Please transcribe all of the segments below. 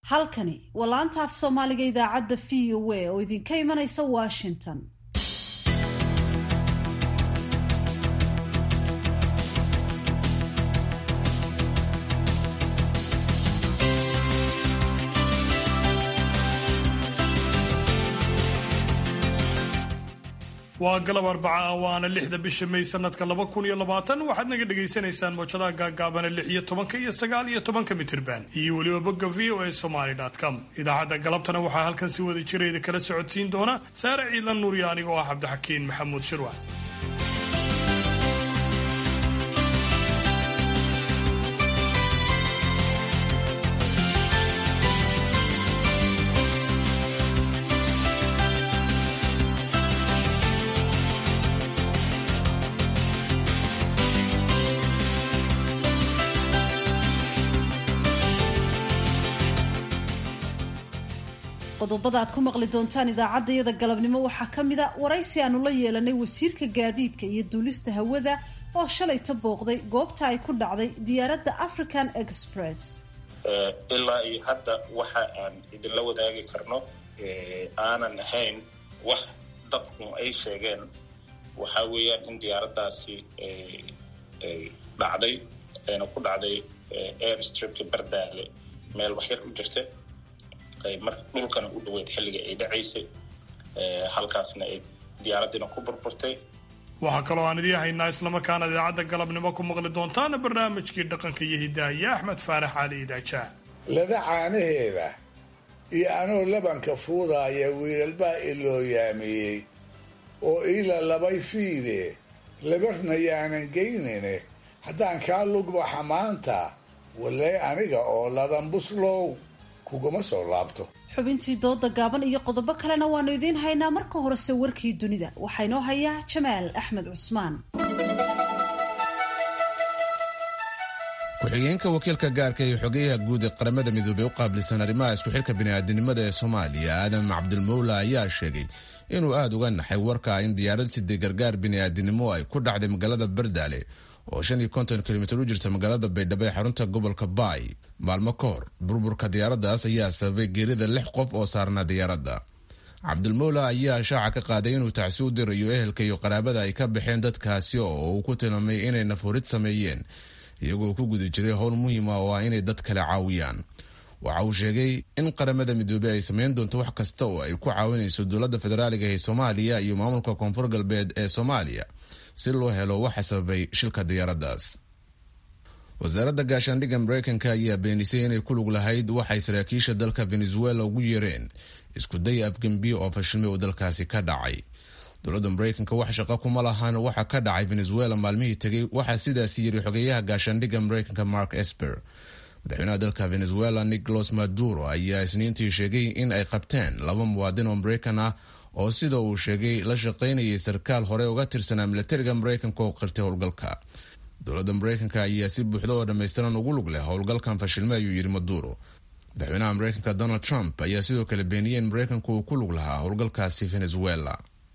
halkani waa laanta af soomaaliga idaacadda v o a oo idinka imanaysa washington waa galab arbaca ah waana lixda bisha may sanadka laba kun iyo labaatan waxaad naga dhagaysanaysaan moojadaha gaagaabana lix iyo tobanka iyo sagaal iyo tobanka mitirban iyo weliba bogga v o a somaly com idaacadda galabtana waxaa halkan si wada jirayda kala socodsiin doona saare ciidlan nuuriya anigoo ah cabdixakiin maxamuud shirwac qodobada aad ku maqli doontaan idaacaddayada galabnimo waxaa ka mid a waraysi aanu la yeelanay wasiirka gaadiidka iyo duulista hawada oo shalayta booqday goobta ay ku dhacday diyaaradda african express ilaa iyo hadda waxa aan idinla wadaagi karno aanan ahayn wax dadku ay sheegeen waxaa weeyaan in diyaaraddaasi dhacday ayna ku dhacday airstripka bardaale meel waxyar u jirta mar dhulkana u dhaweyd xilliga ay dhacaysay halkaasna ay diyaaradiina ku burburtay waxaa kaloo aan idiin haynaa islamarkaana idaacadda galabnimo ku maqli doontaana barnaamijkii dhaqanka iyo hidaaya axmed faarax cali idaajaa lada caanaheeda iyo anoo labanka fuudaaya wiilalbaa iloo yaamiyey oo iila labay fiide labarna yaanan geynine haddaan kaa lugbaxa maanta walee aniga oo ladan buslow kuguma soo laabto xubintii dooda gaaban iyo qodobo kalena waanu idiin haynaa marka horese warkii dunida waxaa inoo hayaa jamaal axmed cusmaan ku-xigeenka wakiilka gaarka iyo xogeyaha guud ee qaramada midoobey u qaabilsan arrimaha isku xilka bini'aadanimada ee soomaaliya aadam cabdilmowla ayaa sheegay inuu aada uga naxay warka in diyaarad siday gargaar bini'aadanimo ay ku dhacday magaalada bardaale oo shan iyo konton kilomitir u jirta magaalada baydhabo ee xarunta gobolka baay maalmo ka hor burburka diyaaraddaas ayaa sababay geerida lix qof oo saarnaa diyaaradda cabdilmowla ayaa shaaca ka qaaday inuu tacsi u dirayo ehelka iyo qaraabada ay ka baxeen dadkaasi oo uu ku tilmaamay inay nafurid sameeyeen iyagoo ku guda jiray howl muhiim ah oo ah inay dad kale caawiyaan waxa uu sheegay in qaramada midoobey ay sameyn doonto wax kasta oo ay ku caawinayso dowladda federaaliga ee soomaaliya iyo maamulka koonfur galbeed ee soomaaliya si loo helo waxa sababay shilka diyaaraddaas wasaaradda gaashaandhigga mareykanka ayaa beenisay inay ku lug lahayd waxay saraakiisha dalka venezuela ugu yeereen isku day afgembiyo oo fashilmay oo dalkaasi ka dhacay dowladda mareykanka wax shaqo kuma lahan waxa ka dhacay venezuela maalmihii tegay waxaa sidaas yiri xogeyaha gaashaandhigga mareykanka mark esper madaxweynaha dalka venezuela nicolas maduro ayaa isniintii sheegay in ay qabteen laba muwaadin oo mareykan ah oo sida uu sheegay la shaqaynayay sarkaal hore uga tirsanaa milatariga mareykanka oo qirtay howlgalka dowladda mareykanka ayaa si buuxda oo dhammaystiran ugu lug leh howlgalkan fashilme ayuu yidhi maduro madaxweynaha mareykanka donald trump ayaa sidoo kale beeniyey in mareykanku uu ku lug lahaa howlgalkaasi venezuela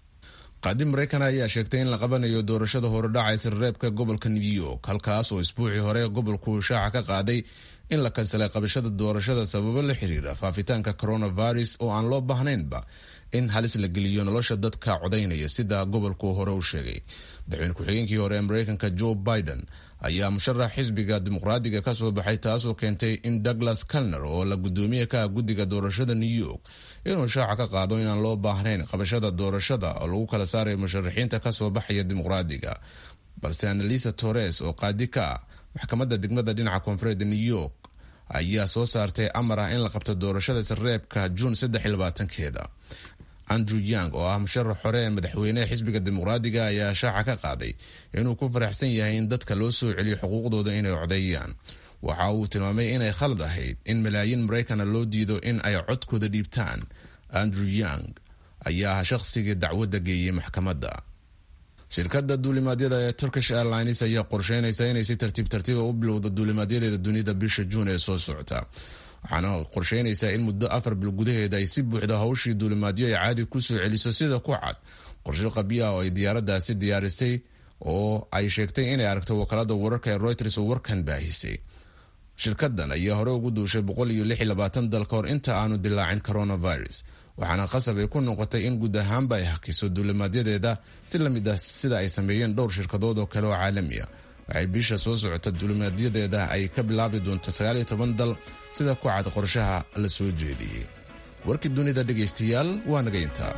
qaadi mareykan ayaa sheegtay in la qabanayo doorashada horedhacaysa reebka gobolka new york halkaas oo isbuucii hore gobolku shaaca ka qaaday in la kansalay qabashada doorashada sababo la xiriira faafitaanka coronavirus oo aan loo baahnaynba in halis la geliyo nolosha dadka codaynaya sida gobolku hore u sheegay madaxweyne ku-xigeenkii hore ee mareykanka joe biden ayaa musharax xisbiga dimuqraadiga ka soo baxay taasoo keentay in douglas calner oo la gudoomiye ka ah guddiga doorashada new york inuu shaaca ka qaado inaan loo baahnayn qabashada doorashada oo lagu kala saarayo musharaxiinta kasoo baxaya dimuqraadiga balse annalisa torres oo qaadi ka ah maxkamadda degmada dhinaca koonfureed new york ayaa soo saartay amar ah in la qabto doorashada sareebka juun keeda andrew young oo ah musharax hore ee madaxweyneha xisbiga dimuqraadiga ayaa shaaca ka qaaday inuu ku faraxsan yahay in dadka loo soo celiyo xuquuqdooda inay codeeyaan waxa uu tilmaamay inay khalad ahayd in malaayiin maraykana loo diido in ay codkooda dhiibtaan andrew young ayaa ah shaqsigii dacwadda geeyey maxkamadda shirkadda duulimaadyada ee turkish airlines ayaa qorsheynaysa inay si tartiib tartiiba u bilowda duulimaadyadeeda dunida bisha juun ee soo socota waxaana qorsheynaysaa in muddo afar bil gudaheeda ay si buuxda hawshii duulimaadyo ay caadi kusoo celiso sida ku cad qorshe qabyo ah oo ay diyaaraddaasi diyaarisay oo ay sheegtay inay aragto wakaalada wararka ee reuters oo warkan baahisay shirkadan ayaa hore ugu duushay boqol iyo lix iyo labaatan dal ka hor inta aanu dilaacin coronavirus waxaana qasab ay ku noqotay in guud ahaanba ay hakiso duulimaadyadeeda si lamid ah sida ay sameeyeen dhowr shirkadood oo kale oo caalami ah waxay bisha soo socota duulimaadyadeeda ay ka bilaabi doonto sagaal iyo toban dal sida ku cad qorshaha la soo jeediyey warkii dunida dhegaystayaal waa naga intaa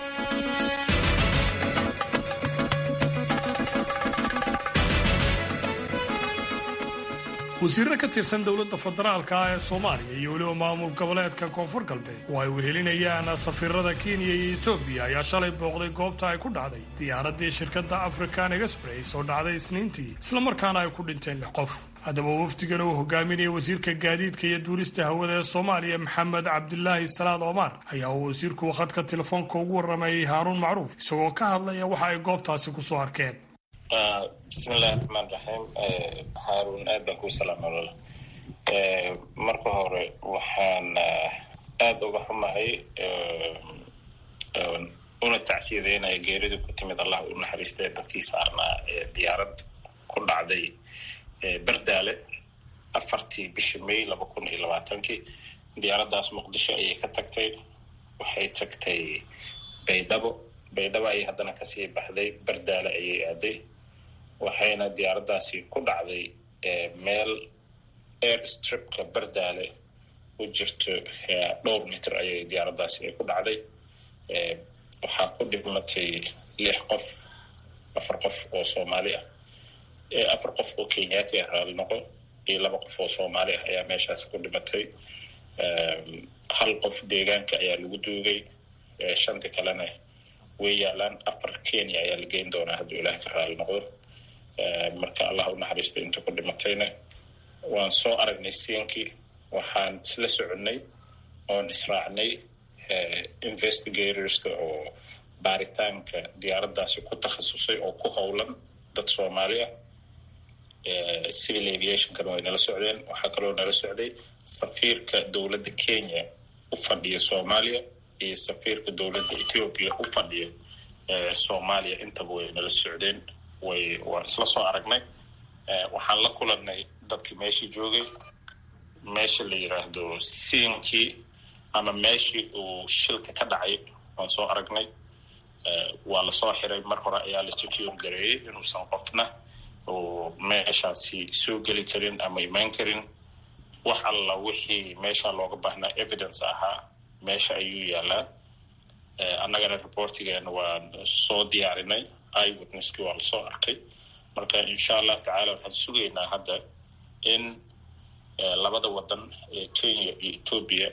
wasiirro ka tirsan dowladda federaalka ah ee soomaaliya iyo weliba maamul goboleedka koonfur galbeed oo ay wehelinayaan safiirada kenya iyo etoobiya ayaa shalay booqday goobta ay ku dhacday diyaaraddii shirkadda african express oo dhacday isniintii islamarkaana ay ku dhinteen lix qof haddaba wafdigan uu hogaaminaya wasiirka gaadiidka iyo duulista hawada ee soomaaliya maxamed cabdilaahi salaad omar ayaa uu wasiirku khadka telefoonka ugu warramayay haaruun macruuf isagoo ka hadlaya waxa ay goobtaasi kusoo arkeen bismillahi raxmaan raxiim haarun aad baan kuu salaama walaal marka hore waxaan aada uga xumahay una tacsiyadeynaya geerida ku timid allah u naxariista ee dadkii saarnaa ee diyaarad ku dhacday berdaale afartii bishii may laba kun iyo labaatankii diyaaraddaas muqdisho ayay ka tagtay waxay tagtay baydhabo baydhabo ayay haddana kasii baxday berdaale ayay aaday waxayna diyaaraddaasi ku dhacday meel air stripka berdaale u jirto dhowr mitir ayay diyaaraddaasi ay ku dhacday waxaa ku dhimatay lix qof afar qof oo soomaali ah afar qof oo kenyaati ah raali noqo iyo laba qof oo soomaali ah ayaa meeshaas ku dhimatay hal qof deegaanka ayaa lagu duugay shanti kalena way yaalaan afar kenya ayaa la geyn doonaa hadduu ilaah ka raali noqdo marka allah u naxariista inta ku dhimatayna waan soo aragnay siinkii waxaan isla soconnay oon israacnay investigatorska oo baaritaanka diyaaraddaasi ku takhasusay oo ku howlan dad soomaali ah civil aviationkana way nala socdeen waxaa kaloo nala socday safiirka dowladda kenya u fadhiya soomaaliya iyo safiirka dowladda ethiopia u fadhiya soomaaliya intaba way nala socdeen way waan isla soo aragnay waxaan la kulannay dadkii meeshii joogay meesha la yidhaahdo siinkii ama meeshii uu shilka ka dhacay waan soo aragnay waa lasoo xiray mar hore ayaa la secure gareeyey inuusan qofna uu meeshaasi soo geli karin ama imaan karin wax alla wixii meesha looga baahnaa evidence ahaa meesha ayuu yaalaa annagana reportigeena waan soo diyaarinay iwitnesskii waa lasoo arkay marka insha allah tacaala waxaan sugaynaa hadda in labada wadan ee kenya iyo ethoobia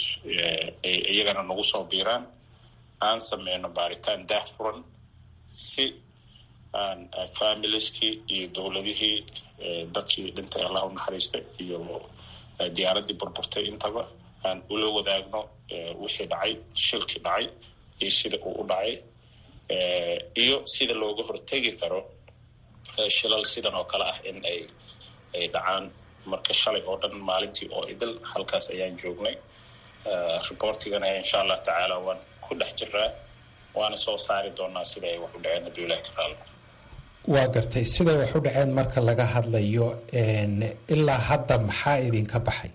iyagana nagu soo biiraan aan sameyno baaritaan daah furan si aan familieskii iyo dowladihii dadkii dhintay allah u naxariista iyo diyaaraddii burburtay intaba aan ula wadaagno wixii dhacay shilkii dhacay iyo sida uu u dhacay iyo sida looga hortegi karo shilal sidan oo kale ah in ay ay dhacaan marka shalay oo dhan maalintii oo idil halkaas ayaan joognay reportigana insha allah tacaala waan ku dhex jiraa waana soo saari doonaa sida ay wax u dhaceen hadduu ilahi ka raalo waa gartay siday wax u dhaceen marka laga hadlayo ilaa hadda maxaa idinka baxay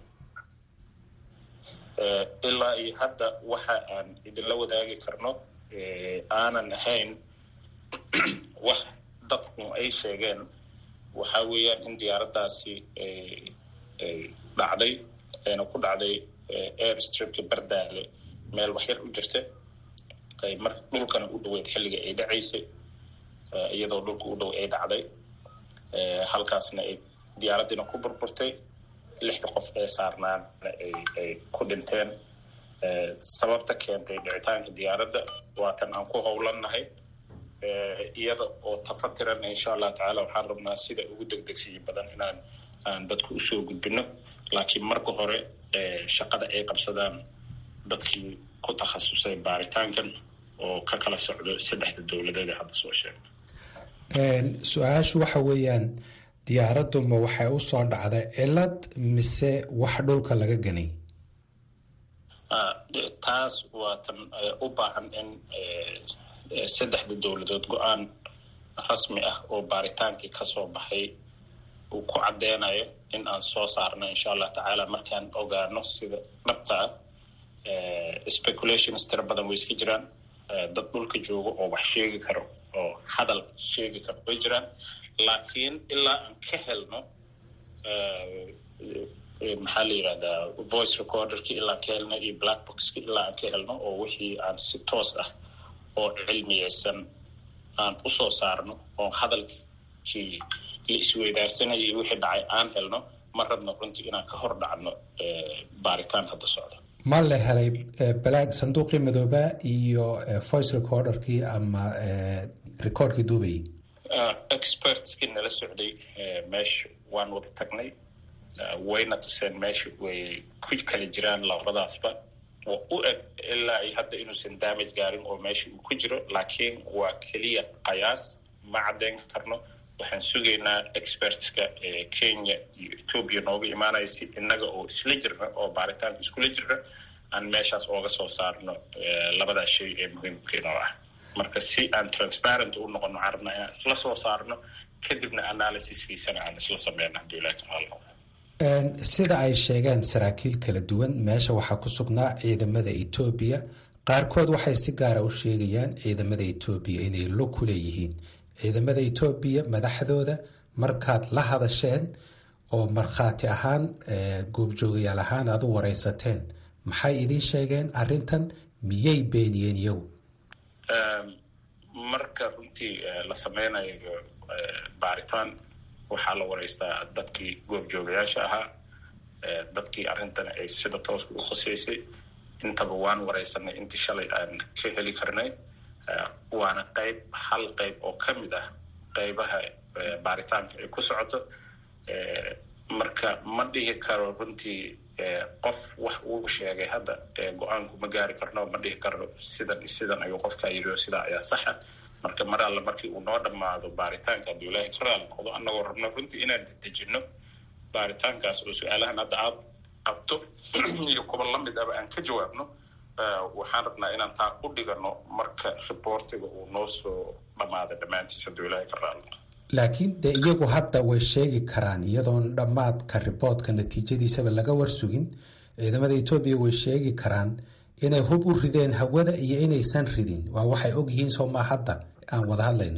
ilaa iyo hadda waxa aan idinla wadaagi karno aanan ahayn wax dadku ay sheegeen waxa weeyaan in diyaaraddaasi dhacday ayna ku dhacday air stripka bardaale meel waxyar u jirta mar dhulkana u dhaweyd xilliga ay dhacaysay iyadoo dhulka u dhow ay dhacday halkaasna ay diyaaraddiina ku burburtay lixda qof ee saarnaana ay ku dhinteen sababta keentay dhicitaanka diyaaradda waa tan aan ku howlannahay iyada oo tafatiran insha allah tacaala waxaan rabnaa sida ugu degdegsiyi badan inaan aan dadku usoo gudbino laakiin marka hore shaqada ay qabsadaan dadkii ku takhasusay baaritaankan oo ka kala socdo saddexda dowladeed ee hadda soo sheegay su-aashu waxa weeyaan diyaaraddu ma waxay u soo dhacday cilad mise wax dhulka laga ganay taas waa tan u baahan in saddexda dowladood go-aan rasmi ah oo baaritaankii kasoo baxay uu ku caddeynayo in aan soo saarno insha allah tacaala markaan ogaano sida dhabta ah speculations tira badan way iska jiraan dad dhulka jooga oo wax sheegi karo oo hadal sheegi karo way jiraan laakiin ilaa aan ka helno maxaa la yidhahdaa voice recorderki ilaa aan ka helno iyo black boxki ilaa aan ka helno oo wixii aan si toos ah oo cilmiyeysan aan usoo saarno oo hadalkii la isweydaarsanaya iyo wixii dhacay aan helno ma rabno runtii inaan ka hor dhacno baaritaan hadda socda ma la helay balaag sanduuqii madooba iyo voice recorderkii ama recordkii duubayay expertskii nala socday meesha waan wada tagnay wayna tuseen meesha way ku kala jiraan labadaasba oo u eg ilaa ay hadda inuusan damage gaarin oo meesha uu ku jiro laakiin waa keliya qayaas ma caddeyn karno waxaan sugaynaa expertska kenya iyo ethoobia nooga imaanaya si innaga oo isla jirna oo baaritaanka iskula jirna aan meeshaas ooga soo saarno labadaa shay ee muhiimkiina oo ah marka si aan transparent u noqono waxaan rabnaa inaan isla soo saarno kadibna analysiskiisana aan isla sameyno hadduu ilahi taala sida ay sheegeen saraakiil kala duwan meesha waxaa ku sugnaa ciidamada etoobiya qaarkood waxay si gaara u sheegayaan ciidamada etoobiya inay lo ku leeyihiin ciidamada etoobiya madaxdooda markaad la hadasheen oo markhaati ahaan goobjoogayaal ahaan aad u wareysateen maxay idiin sheegeen arrintan miyay beeniyeen iyagu marka runtii la sameynayo baaritaan waxaa la wareystaa dadkii goobjoogayaasha ahaa dadkii arrintan ay sida tooska u khuseysay intaba waan wareysanay intii shalay aan ka heli karnay waana qayb hal qayb oo ka mid ah qaybaha baaritaanka ay ku socoto marka ma dhihi karo runtii qof wax uu sheegay hadda go-aanku ma gaari karno ma dhihi karno sidan sidan ayuu qofkaa yiriyo sidaa ayaa saxa marka mar alle markii uu noo dhammaado baaritaanka hadduu ilaahay ka raali noqdo annagoo rabno runtii inaan dedejinno baaritaankaas oo su-aalahan hadda aad qabto iyo kuba lamid aba aan ka jawaabno waxaan rabnaa inaan taa u dhigano marka riboortiga uu noo soo dhammaada dhammaantiis hadduu ilaahay ka raali noqdo laakiin dee iyagu hadda way sheegi karaan iyadoon dhammaadka riboodka natiijadiisaba laga warsugin ciidamada etoobiya way sheegi karaan inay hub u rideen hawada iyo inaysan ridin waa waxay ogyihiin sooma hadda aan wada hadlayno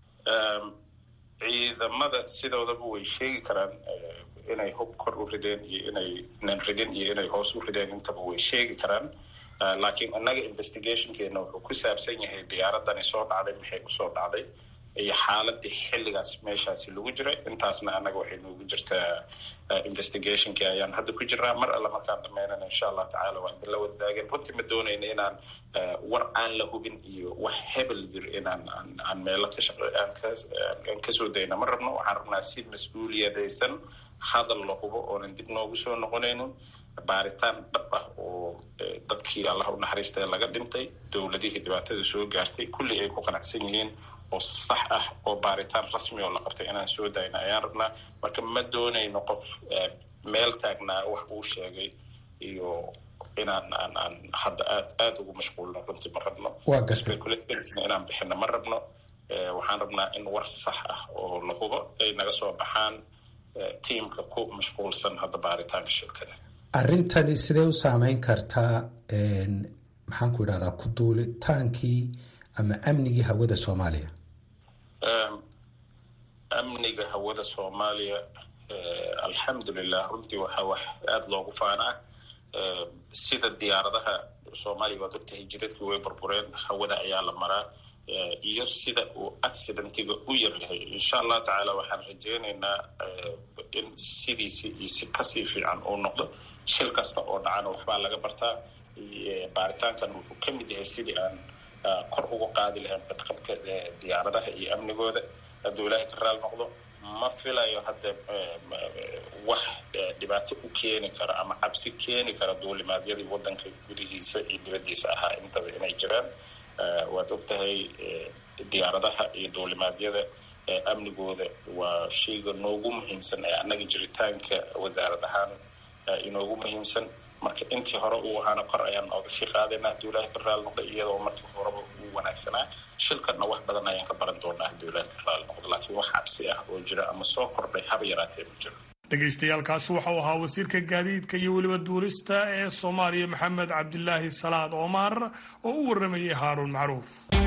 ciidamada sidoodaba way sheegi karaan inay hub kor u rideen iyo inaynan ridin iyo inay hoos u rideen intaba way sheegi karaan laakiin innaga investigationkeena wuxuu ku saabsan yahay diyaaradani soo dhacday maxay usoo dhacday iyo xaaladii xilligaas meeshaasi lagu jiray intaasna annaga waxay noogu jirtaa investigationkii ayaan hadda ku jirnaa mar alle markaan dhameynana insha allah tacala waa idinla wadaageen runtii ma doonayna inaan war aan la hubin iyo wax hebel jir inaan aan meelo ka shaq aan kasoo dayna ma rabno waxaan rabnaa si mas-uuliyadaysan hadal la hubo oonan dib noogu soo noqonaynin baaritaan dhab ah oo dadkii allah u naxariista laga dhintay dowladihii dhibaatada soo gaartay kulli ay ku qanacsan yihiin oo sax ah oo baaritaan rasmi oo la qabtay inaan soo dayna ayaan rabnaa marka ma doonayno qof meel taagnaa wax uu sheegay iyo inaan aan aan hadda aad aada ugu mashquulno runtii ma rabno speculationsna inaan bixino ma rabno waxaan rabnaa in war sax ah oo la hubo ay naga soo baxaan tiamka ku mashquulsan hadda baaritaanka shirkada arrintani sidee u saameyn kartaa maxaan ku idhahdaa ku duulitaankii ama amnigii hawada soomaaliya amniga hawada soomaaliya alxamdulilah runtii waxaa wax aada loogu faanaa sida diyaaradaha soomaaliya waad ogtahay jiradkii way burbureen hawada ayaa la maraa iyo sida uu accidentiga u yaryahay insha allah tacaala waxaan rajeynaynaa in sidiisi iyo si kasii fiican uu noqdo shil kasta oo dhacana waxbaa laga bartaa baaritaankan wuxuu ka mid yahay sidii aan kor uga qaadi lahayn badqabka diyaaradaha iyo amnigooda hadduu ilaahay ka raal noqdo ma filayo hadda wax dhibaato u keeni kara ama cabsi keeni kara duulimaadyadii wadanka gudihiisa iyo dibaddiisa ahaa intaba inay jiraan waad ogtahay diyaaradaha iyo duulimaadyada amnigooda waa shayga noogu muhiimsan ee annaga jiritaanka wasaarad ahaan inoogu muhiimsan marka intii hore uu ahaana kor ayaan ooga sii qaadayna hadduu ilaahay ka raali noqdo iyadoo markii horeba uu wanaagsanaa shilkanna wax badan ayaan ka baran doonaa hadduu ilaahay ka raali noqdo laakiin wax cabsi ah oo jira ama soo kordhay haba yaraatee ma jiro dhegaystayaaalkaasi waxau ahaa wasiirka gaadiidka iyo weliba duulista ee soomaaliya maxamed cabdilaahi salaad omar oo u waramayay haaruun macruuf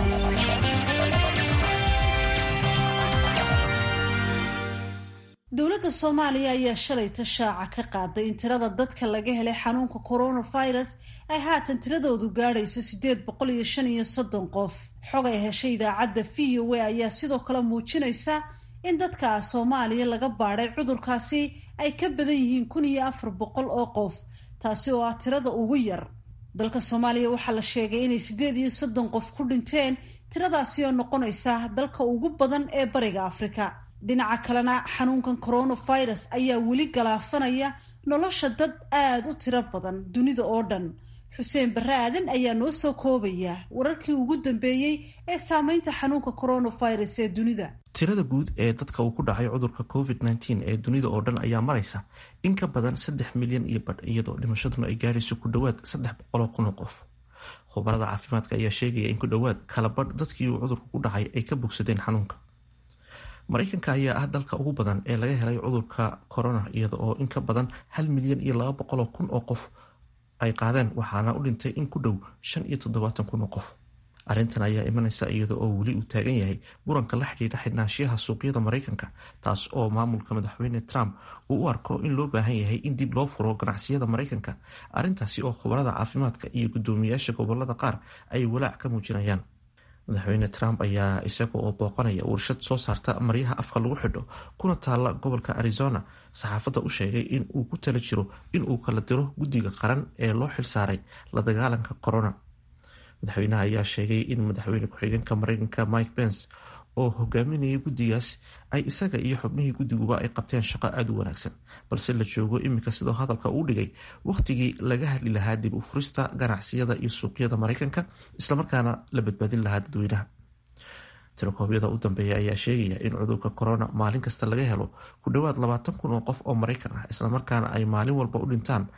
dowladda soomaaliya ayaa shalay tashaaca ka qaaday in tirada dadka laga helay xanuunka coronavirus ay haatan tiradoodu gaadhayso siddeed boqol iyo shan iyo soddon qof xog ay heshay idaacadda v o a ayaa sidoo kale muujinaysa in dadka soomaaliya laga baadhay cudurkaasi ay ka badan yihiin kun iyo afar boqol oo qof taasi oo ah tirada ugu yar dalka soomaaliya waxaa la sheegay inay siddeed iyo soddon qof ku dhinteen tiradaasi oo noqonaysa dalka ugu badan ee bariga afrika dhinaca kalena xanuunkan coronavirus ayaa weli galaafanaya nolosha dad aada u tiro badan dunida oo dhan xuseen barre aadan ayaa noo soo koobaya wararkii ugu dambeeyey ee saameynta xanuunka coronavirus ee dunida tirada guud ee dadka uu ku dhacay cudurka covid nteen ee dunida oo dhan ayaa maraysa in ka badan saddex milyan iyo badh iyadoo dhimashaduna ay gaadhayso ku dhowaad saddex boqoloo kun oo qof khubarada caafimaadka ayaa sheegaya in ku dhowaad kala badh dadkii uu cudurku ku dhacay ay ka bogsadeen xanuunka mareykanka ayaa ah dalka ugu badan ee laga helay cudurka corona iyada oo in ka badan hal milyan iyo laba boqoloo kun oo qof ay qaadeen waxaana u dhintay in ku dhow shan iyo toddobaatan kun oo qof arrintan ayaa imanaysa iyada oo weli uu taagan yahay muranka la xidhiidha xidhnaanshiyaha suuqyada mareykanka taas oo maamulka madaxweyne trump uu u arko in loo baahan yahay in dib loo furo ganacsiyada mareykanka arrintaasi oo khubarada caafimaadka iyo guddoomiyaasha gobolada qaar ay walaac ka muujinayaan madaxweyne trump ayaa isaga oo booqanaya warshad soo saarta maryaha afka lagu xidho kuna taalla gobolka arizona saxaafadda u sheegay in uu ku tala jiro in uu kala diro guddiga qaran ee loo xilsaaray la dagaalanka corona madaxweynaha ayaa sheegay in madaxweyne ku-xigeenka mareykanka mike pence oo hogaaminayay guddigaas ay isaga iyo xubnihii guddiguba ay qabteen shaqo aada u wanaagsan balse la joogo iminka sidoo hadalka uu dhigay wakhtigii laga hadli lahaa dib u furista ganacsiyada iyo suuqyada mareykanka islamarkaana la badbaadin lahaa dadweynaha tirakoobyada u dambeeya ayaa sheegaya in cudurka corona maalin kasta laga helo ku dhowaad labaatan kun oo qof oo mareykan ah islamarkaana ay maalin walba u dhintaan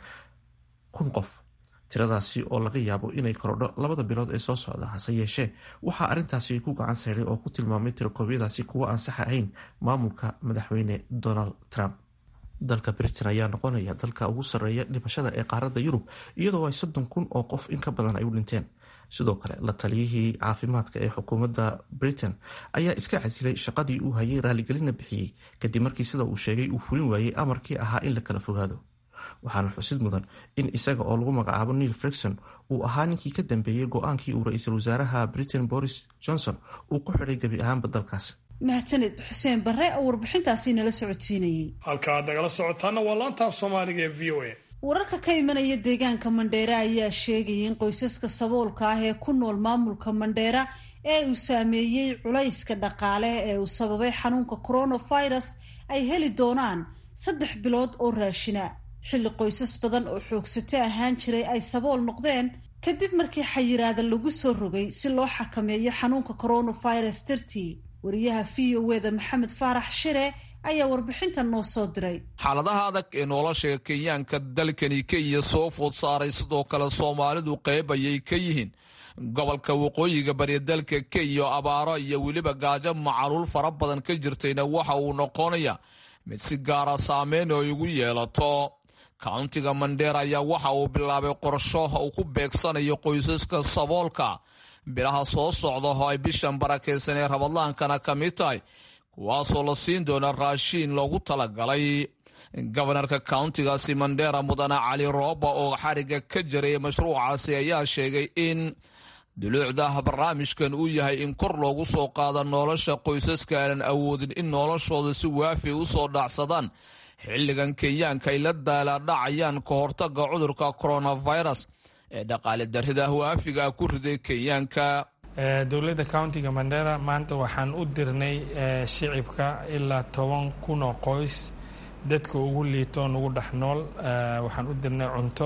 kun qof tiradaasi oo laga yaabo inay korodho labada bilood ee soo socda hase yeeshee waxaa arrintaasi ku gacan sayday oo ku tilmaamay tirakoobyadaasi kuwa aan sax ahayn maamulka madaxweyne donald trump dalka britain ayaa noqonaya dalka ugu sarreeya dhimashada ee qaaradda yurub iyadoo ay soddon kun oo qof in ka badan ay u dhinteen sidoo kale la taliyihii caafimaadka ee xukuumadda britain ayaa iska casilay shaqadii uu hayay raaligelina bixiyey kadib markii sida uu sheegay uu fulin waayey amarkii ahaa in la kala fogaado waxaana xusid mudan in isaga oo lagu magacaabo neil frikson uu ahaa ninkii ka dambeeyey go-aankii uu ra-iisul wasaaraha britain boris johnson uu ku xidhay gebi ahaanba dalkaas mahadsaned xuseen barre oo warbixintaasi nala socodsiinayey halka aad nagala socotaana waa laantaaf soomaaliga ee v o a wararka ka imanaya deegaanka mandheera ayaa sheegaya in qoysaska saboolka ah ee ku nool maamulka mandheera ee uu saameeyey culayska dhaqaale ee uu sababay xanuunka coronavirus ay heli doonaan saddex bilood oo raashina xilli qoysas badan oo xoogsato ahaan jiray ay sabool noqdeen kadib markii xayiraada lagu soo rogay si loo xakameeyo xanuunka coronavirus dartii wariyaha v o wda maxamed faarax shire ayaa warbixintan noo soo diray xaaladaha adag ee nolosha kenyaanka dalkani kenya soo food saaray sidoo kale soomaalidu qayb ayay ka yihiin gobolka waqooyiga bari dalka kenya abaaro iyo weliba gaajo macaluul fara badan ka jirtayna waxa uu noqonaya mid si gaara saameyn oo igu yeelato kauntiga mandheera ayaa waxa uu bilaabay qorsho uu ku beegsanayo qoysaska saboolka bilaha soo socda oo ay bishan barakaysan ee rabadlaankana ka mid tahay kuwaasoo la siin doona raashiin loogu talagalay gobanarka kauntigaasi mandheera mudane cali rooba oo xariga ka jiray mashruucaasi ayaa sheegay in duluucda barnaamijkan uu yahay in kor loogu soo qaado nolosha qoysaska aanan awoodin in noloshooda si waafi u soo dhacsadaan xilligan kenyaanka ay la daalaadhacayaan ka hortaga cudurka coronavirus ee dhaqaale darrida waafiga ku riday kenyaanka dowladda countiga mandera maanta waxaan u dirnay shicibka ilaa toban kun oo qoys dadka ugu liito nugu dhex nool waxaan u dirnay cunto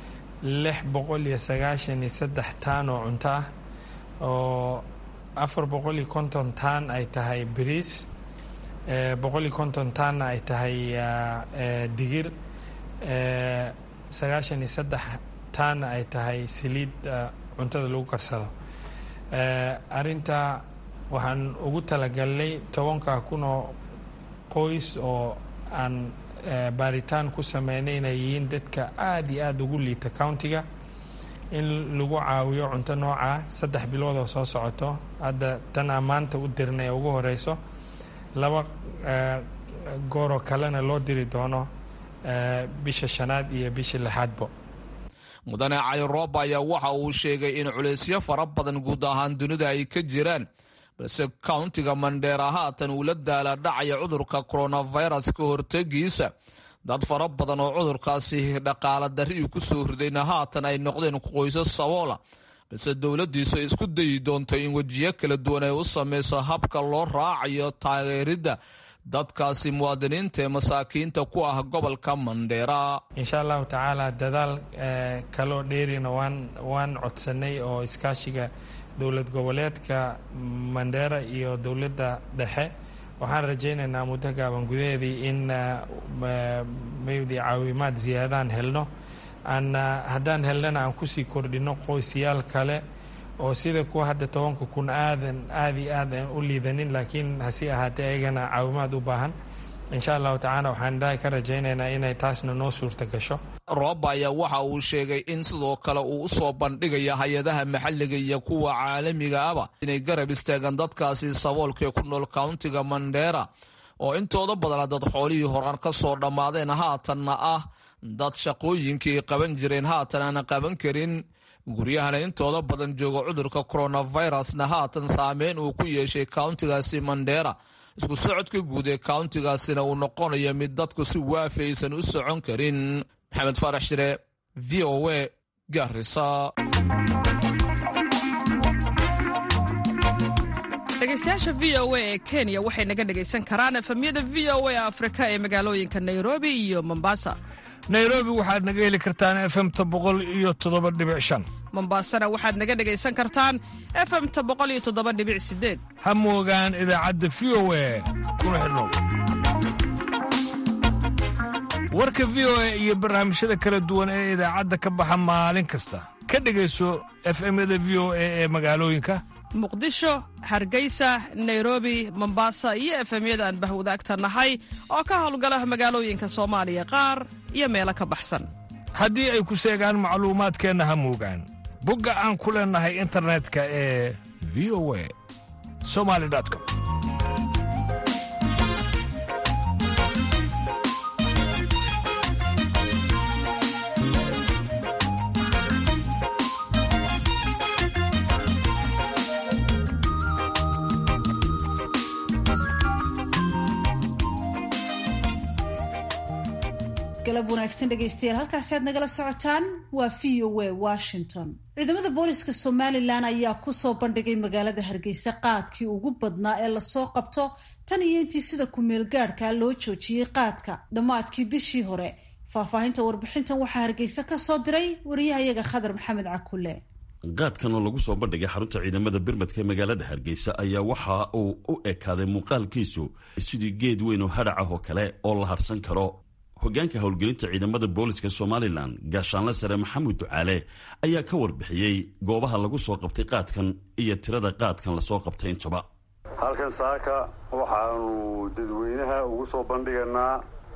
lix boqol iyo sagaashan iyo saddex taan oo cunto ah oo afar boqol iyo konton taan ay tahay bariis boqol iyo konton taanna ay tahay digir sagaashan iyo saddex taana ay tahay saliid cuntada lagu karsado arinta waxaan ugu talagalnay tobanka kun oo qoys oo aan baaritaan ku sameynay inay yihiin dadka aada iyo aada ugu liita countiga in lagu caawiyo cunto nooca saddex bilood oo soo socoto hadda tan aan maanta u dirnay ee ugu horeyso laba gooroo kalena loo diri doono bisha shanaad iyo bisha lixaadbo mudane cayroob ayaa waxa uu sheegay in culaysyo fara badan guud ahaan dunida ay ka jiraan balse countiga mandheera haatan uu la daala dhacaya cudurka coronavirus ka hortegiisa dad fara badan oo cudurkaasi dhaqaala darri uu ku soo ridayna haatan ay noqdeen qoysas saboola balse dowladdiisu ay isku dayi doonto in wejiyo kala duwan ay u sameyso habka loo raacayo taageeridda dadkaasi muwaadiniinta ee masaakiinta ku ah gobolka mandheera insha allahu tacaala dadaal kaloo dheerina waan waan codsanay oo iskaashiga dowlad goboleedka mandheera iyo dowladda dhexe waxaan rajaynaynaa muddo gaaban gudaheedii in maydi caawimaad ziyaadaan helno aan haddaan helnana aan kusii kordhino qoysyaal kale oo sida kuwa hadda tobanka kun aadan aada iyo aad aan u liidanin laakiin hasi ahaatee ayagana caawimaad u baahan insha allahu tacaala waxaan dhahay ka rajaynaynaa inay taasna noo suurta gasho rooba ayaa waxa uu sheegay in sidoo kale uu usoo bandhigaya hay-adaha maxalliga iyo kuwa caalamiga aba inay garab istaagaan dadkaasi saboolkaee ku nool countiga mandheera oo intooda badana dad xoolihii horaan ka soo dhammaadeen haatanna ah dad shaqooyinkii qaban jireen haatan aana qaban karin guryahana intooda badan jooga cudurka coronavirusna haatan saameyn uu ku yeeshay countigaasi mandheera isku socodka guud ee countigaasina uu noqonayo mid dadku si waafi aysan u socon karin maxamed faarax shire v o a garisa dhegeystayaasha v o a ee kenya waxay naga dhegaysan karaan efemyada v o a afrika ee magaalooyinka nairobi iyo mombasa nairobi waxaad naga heli kartaan efemta boqol iyo toddoba dhibic shan mombasana waxaad naga dhegaysan kartaan efemta boqol iyo toddoba dhibic sideed ha moogaan idaacadda v o a kuna xidhnow warka v o a iyo barnaamijyada kala duwan ee idaacadda ka baxa maalin kasta ka dhegayso efemyada v o a ee magaalooyinka muqdisho hargeysa nairobi mombasa iyo efemyada aan bahwadaagta nahay oo ka howlgala magaalooyinka soomaaliya qaar iyo meelo ka baxsan haddii ay ku seegaan macluumaadkeenna ha moogaan bogga aan ku leennahay internetka ee v o a somali com galab wanaagsan dhegaystayaal halkaasi aad nagala socotaan waa v o a washington ciidamada booliska somalilan ayaa kusoo bandhigay magaalada hargeysa qaadkii ugu badnaa ee lasoo qabto tan iyo intii sida ku-meel gaadhka loo joojiyey qaadka dhammaadkii bishii hore faahfaahinta warbixintan waxaa hargeysa ka soo diray wariyahayaga khadar maxamed cakule qaadkan oo lagu soo bandhigay xarunta ciidamada birmadka ee magaalada hargeysa ayaa waxa uu u ekaaday muuqaalkiisu sidii geed weyn oo hadhac ah oo kale oo la harsan karo hogaanka howlgelinta ciidamada booliska somalilan gaashaanle sare maxamuud ducaale ayaa ka warbixiyey goobaha lagu soo qabtay qaadkan iyo tirada qaadkan lasoo qabtay intuba halkan saaka waxaanu dadweynaha ugu soo bandhiganaa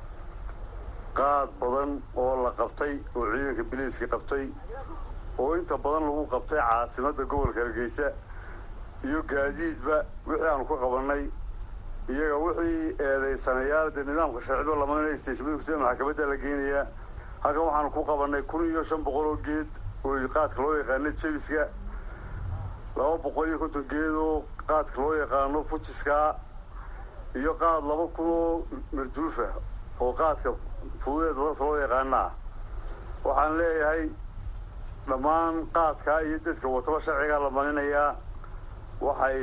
qaad badan oo la qabtay oo ciidanka biliiska qabtay oo inta badan lagu qabtay caasimadda gobolka hargeysa iyo gaadiidba wixii aanu ka qabannay iyaga wixii eedaysanayaal dee nidaamka sharciba lamaynaya steshimada kusida maxkamadda la geynayaa halkan waxaanu ku qabannay kun iyo shan boqol oo geed oo qaadka loo yaqaano jebiska laba boqol iyo konton geed oo qaadka loo yaqaano fujiska iyo qaad laba kun oo marduufa oo qaadka fududeed dadka loo yaqaanaa waxaan leeyahay dhammaan qaadkaa iyo dadka wataba sharcigaa la marinayaa waxay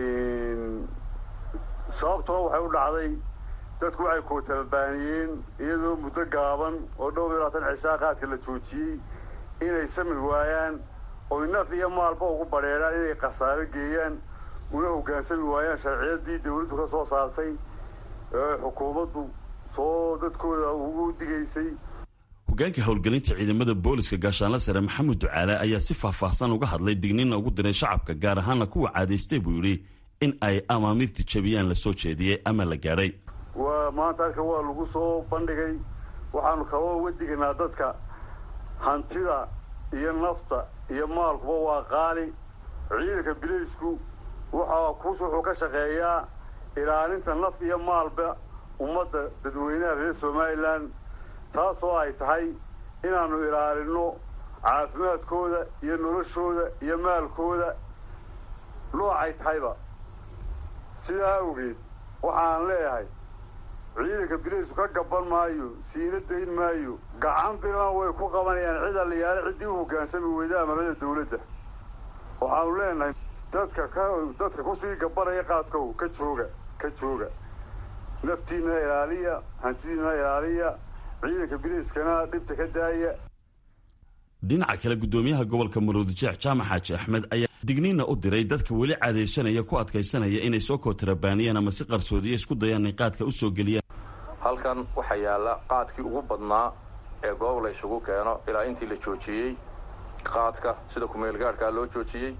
sababtuna waxay u dhacday dadku waxay kootababaaniyeen iyadoo muddo gaaban oo dhowr iyo labaatan cishaa qaadka la joojiyey inay sami waayaan oy naf iyo maalba ugu badheedhaan inay khasaaro geeyaan una hoggaansami waayaan sharciyadii dawladdu ka soo saartay ee xukuumaddu soo dadkooda ugu digaysay hogaanka howlgelinta ciidamada booliska gaashaanla sare maxamed ducaale ayaa si faahfaahsan uga hadlay digniinna ugu diray shacabka gaar ahaana kuwa caadaystay buu yidhi in ay amaamiirta jabiyaan la soo jeediyey ama la gaadhay waa maanta halka waa lagu soo bandhigay waxaanu kaba uga digaynaa dadka hantida iyo nafta iyo maalkuba waa qaali ciidanka bilaysku wuxuu wuxuu ka shaqeeyaa ilaalinta naf iyo maalba ummadda dadweynaha reer somalilan taasoo ay tahay inaannu ilaalinno caafimaadkooda iyo noloshooda iyo maalkooda noocay tahayba sidaa awgeed waxaan leeyahay ciidanka bilaysku ka gaban maayo siina dayn maayo gacan bilan way ku qabanayaan cid alliyaale ciddii u hoggaansami weyda amarada dawladda waxaanu leenahay dadka ka dadka kusii gabanaya qaadkow ka jooga ka jooga naftiinna ilaaliya hantidiinna ilaaliya ciidanka bilayskana dhibta ka daaya dhinaca kale guddoomiyaha gobolka maroodijeex jaamac xaaji axmed ayaa digniinna u diray dadka weli caadaysanaya ku adkaysanaya inay soo kootarabaaniyaan ama si qarsoodiya isku dayaan inay qaadka u soo geliyaan halkan waxaa yaalla qaadkii ugu badnaa ee goob la isugu keeno ilaa intii la joojiyey qaadka sida kumeelgaadhkaa loo joojiyey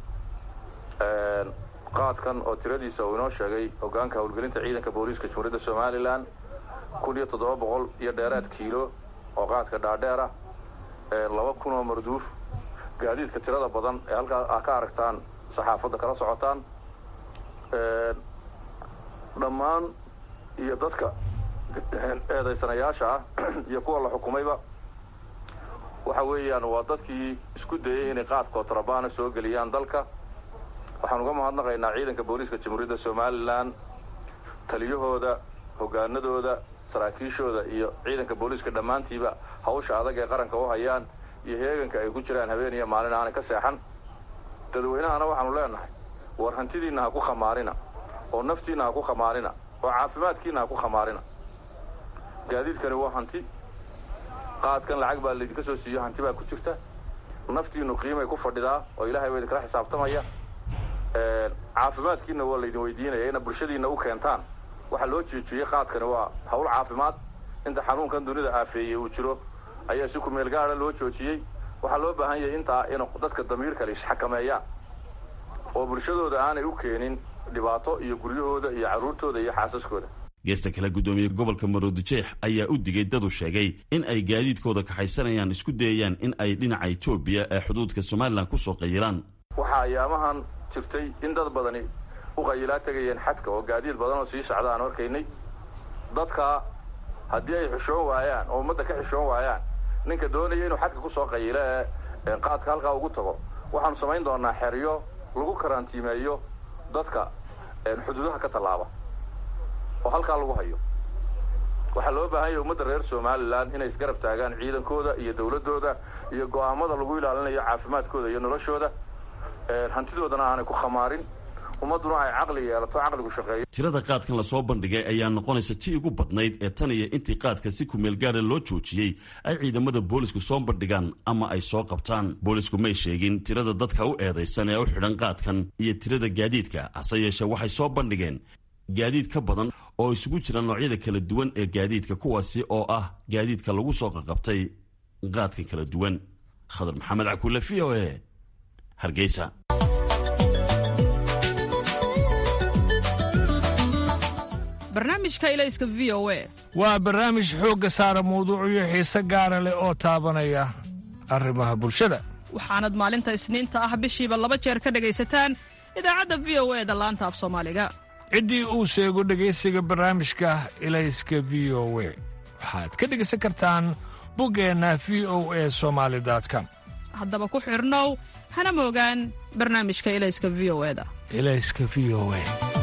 qaadkan oo tiradiisa uu inoo sheegay hogaanka howlgelinta ciidanka booliiska jamhuuriyadda somalilan kun iyo toddoba boqol iyo dheeraad kiilo oo qaadka dhaadheer ah laba kun oo marduuf gaadiidka tirada badan ee halkaa ah ka aragtaan saxaafadda kala socotaan dhammaan iyo dadka eedaysanayaasha ah iyo kuwa la xukumayba waxa weeyaan waa dadkii isku dayey inay qaad kootrabaana soo geliyaan dalka waxaan uga mahadnaqaynaa ciidanka booliiska jamhuuriyadda somalilan taliyahooda hoggaanadooda saraakiishooda iyo ciidanka booliiska dhammaantiiba hawsha adag ee qaranka u hayaan iyo heeganka ay ku jiraan habeen iyo maalin aanay ka seexan dadweynahana waxaanu leenahay war hantidiinna ha ku khamaarina oo naftiinna ha ku khamaarina oo caafimaadkiinna ha ku khamaarina gaadiidkani waa hanti qaadkan lacag baa laydinka soo siiyo hanti baa ku jirta naftiinnu qiimay ku fadhidaa oo ilaahay baa idinkala xisaabtamaya caafimaadkiinna waa laydin weydiinaya ina bulshadiinna u keentaan waxaa loo jeejiyey qaadkani waa hawl caafimaad inta xanuunkan dunida aafeeyey uu jiro ayaa si kumeel gaada loo joojiyey waxaa loo baahan yahay intaa in dadka damiirkale isxakameeyaan oo bulshadooda aanay u keenin dhibaato iyo guryahooda iyo carruurtooda iyo xaasaskooda geesta kale guddoomiye gobolka maroodijeex ayaa u digay dadu sheegay in ay gaadiidkooda kaxaysanayaan isku dayayaan in ay dhinaca etoobiya ee xuduudka somalilan ku soo qayilaan waxaa ayaamahan jirtay in dad badani u qayilaa tegayeen xadka oo gaadiid badan oo sii socda aan arkaynay dadka haddii ay xishoon waayaan oo ummadda ka xishoon waayaan ninka doonaya inuu xadka ku soo qayilo ee qaadka halkaa ugu tago waxaanu samayn doonaa xeryo lagu karantiimeeyo dadka xuduudaha ka tallaaba oo halkaa lagu hayo waxaa loo baahan yahay ummadda reer somalilan inay isgarab taagaan ciidankooda iyo dawladdooda iyo go'aamada lagu ilaalinayo caafimaadkooda iyo noloshooda hantidoodana aanay ku khamaarin ummadduna ay caqli yeelato caqligu shaqeeyo tirada qaadkan lasoo bandhigay ayaa noqonaysa tii ugu badnayd ee tan iyo intii qaadka si kumeel gaara loo joojiyey ay ciidamada boolisku soo bandhigaan ama ay soo qabtaan boolisku may sheegin tirada dadka u eedaysan ee u xidhan qaadkan iyo tirada gaadiidka hase yeeshee waxay soo bandhigeen gaadiid ka badan oo isugu jira noocyada kala duwan ee gaadiidka kuwaasi oo ah gaadiidka lagu soo qaqabtay qaadka kala duwan khadar maxamed cakuule v o e hargeysa barnaamijka ilayska v o e waa barnaamij xoogga saara mawduucyo xiise gaara leh oo taabanaya arrimaha bulshada waxaanad maalinta isniinta ah bishiiba laba jeer ka dhegaysataan idaacadda v o e da laanta af soomaaliga ciddii uu sheego dhegaysiga barnaamijka ilayska v o we waxaad ka dhegaysan kartaan buggeenna v o e somaali com haddaba ku xidhnow hana moogaan barnaamijka ilayska v o eda ilayska v o e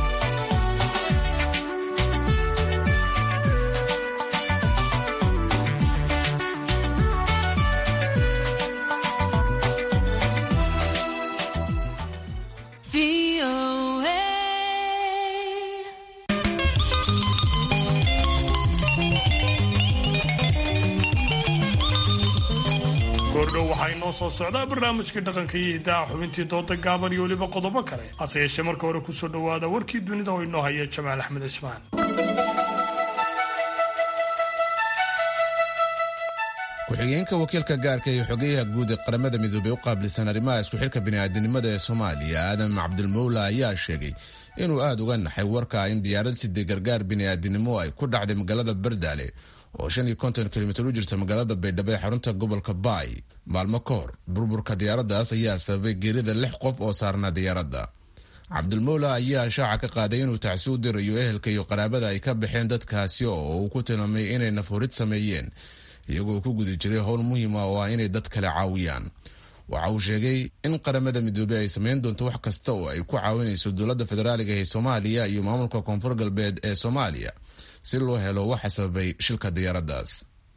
goordhow waxaa inoo soo socdaa barnaamijkii dhaqanka iyo hiddaha xubintii dooda gaaban iyo weliba qodobo kale hase yeeshee marka hore kusoo dhowaada warkii dunida oo inoo haya jamaal axmed cismaan ku-xigeenka wakiilka gaarka iyo xogeyaha guud ee qaramada midoobey u qaabilsan arrimaha isku xilka bini'aadanimada ee soomaaliya aadam cabdilmowla ayaa sheegay inuu aada uga naxay warka in diyaarad sidee gargaar bini'aadanimo ay ku dhacday magaalada bardaale oo shan iyo konton kilomitir u jirta magaalada baydhabo ee xarunta gobolka baay maalmo ka hor burburka diyaaraddaas ayaa sababay geerida lix qof oo saarnaa diyaaradda cabdilmowla ayaa shaaca ka qaaday inuu tacsi u dirayo ehelka iyo qaraabada ay ka baxeen dadkaasi oo uu ku tilmaamay inay nafurid sameeyeen iyagoo ku guda jiray howl muhiima oo ah inay dad kale caawiyaan waxa uu sheegay in qaramada midoobey ay sameyn doonto wax kasta oo ay ku caawinayso dowladda federaaliga ee soomaaliya iyo maamulka koonfur galbeed ee soomaaliya si loo helo waxa sababay shilka diyaaraddaas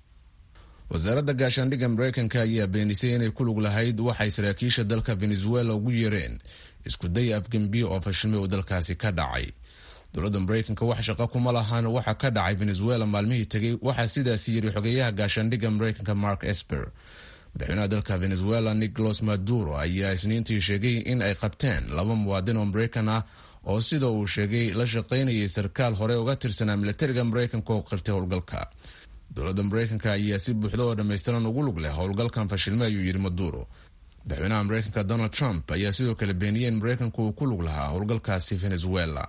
wasaaradda gaashaandhigga mareykanka ayaa beenisay inay ku lug lahayd waxay saraakiisha dalka venezuela ugu yeereen isku day afgembiye oo fashilmay oo dalkaasi ka dhacay dowladda mareykanka wax shaqo kuma lahan waxa ka dhacay venezuela maalmihii tegay waxaa sidaasi yiri xogeyaha gaashaandhigga mareykanka mark esper madaxweynaha dalka venezuela nicolas maduro ayaa isniintii sheegay in ay qabteen laba muwaadin oo mareykan ah oo sida uu sheegay la shaqaynayay sarkaal hore uga tirsanaa milatariga mareykanka oo qirtay howlgalka dowladda mareykanka ayaa si buuxda oo dhammaystiran ugu lug leh howlgalkan fashilme ayuu yidhi maduro madaxweynaha mareykanka donald trump ayaa sidoo kale beeniyey in mareykanku uu ku lug lahaa howlgalkaasi venezuela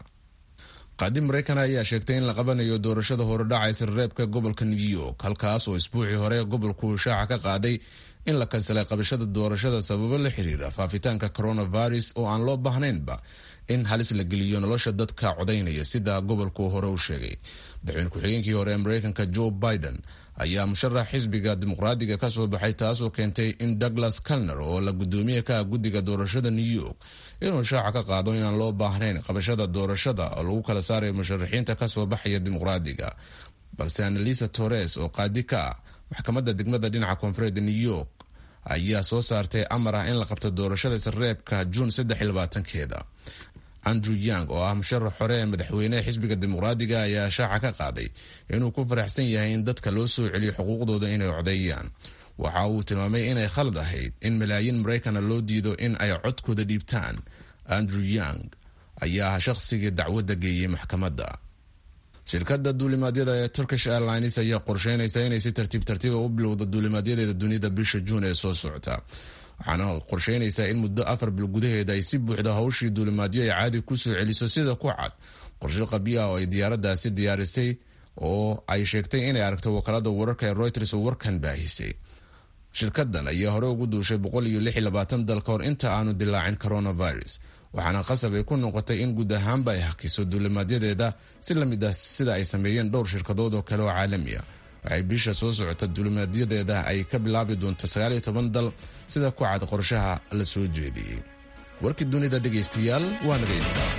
qaadi mareykan ayaa sheegtay in la qabanayo doorashada horedhacaysa reebka gobolka new york halkaas oo isbuucii hore gobolku shaaca ka qaaday in la kansalay qabashada doorashada sababo la xiriira faafitaanka coronavirus oo aan loo baahnaynba in halis la geliyo nolosha dadka codaynaya sida gobolku hore u sheegay madaxweyne ku-xigeenkii hore ee mareykanka joe biden ayaa musharax xisbiga dimuqraadiga ka soo baxay taasoo keentay in douglas calner oo la gudoomiye ka ah guddiga doorashada new york inuu shaaca ka qaado inaan loo baahnayn qabashada doorashada oo lagu kala saarayo musharaxiinta kasoo baxaya dimuqraadiga balse annalisa torres oo qaadi ka ah maxkamadda degmada dhinaca koonfureedda new york ayaa soo saartay amar ah in la qabto doorashada sareebka juun keeda andrew yang oo ah musharax hore ee madaxweyneha xisbiga dimuqraadiga ayaa shaaca ka qaaday inuu ku faraxsan yahay in dadka loo soo celiyo xuquuqdooda inay codeeyaan waxa uu tilmaamay inay khalad ahayd in malaayiin maraykana loo diido in ay codkooda dhiibtaan andrew yang ayaa ah shaqsigii dacwadda geeyey maxkamadda shirkadda duulimaadyada ee turkish airlines ayaa qorsheynaysa inay si tartiib tartiiba u bilowda duulimaadyadeeda dunida bisha juun ee soo socota waxaana qorsheynaysaa in muddo afar bil gudaheeda ay si buuxda hawshii duulimaadyo ay caadi kusoo celiso sida ku cad qorshe qabyo ah oo ay diyaaraddaasi diyaarisay oo ay sheegtay inay aragto wakaalada wararka ee reuters oo warkan baahisay shirkadan ayaa hore ugu duushay boqol iyo lix iyo labaatan dal ka hor inta aanu dilaacin coronavirus waxaana qasab ay ku noqotay in guud ahaanba ay hakiso duulimaadyadeeda si lamid ah sida ay sameeyeen dhowr shirkadood oo kale oo caalami ah waxay bisha soo socota duulimaadyadeeda ay ka bilaabi doonto sagaal iyo toban dal sida ku cad qorshaha la soo jeediyey warkii dunida dhegaystayaal waa naga intaa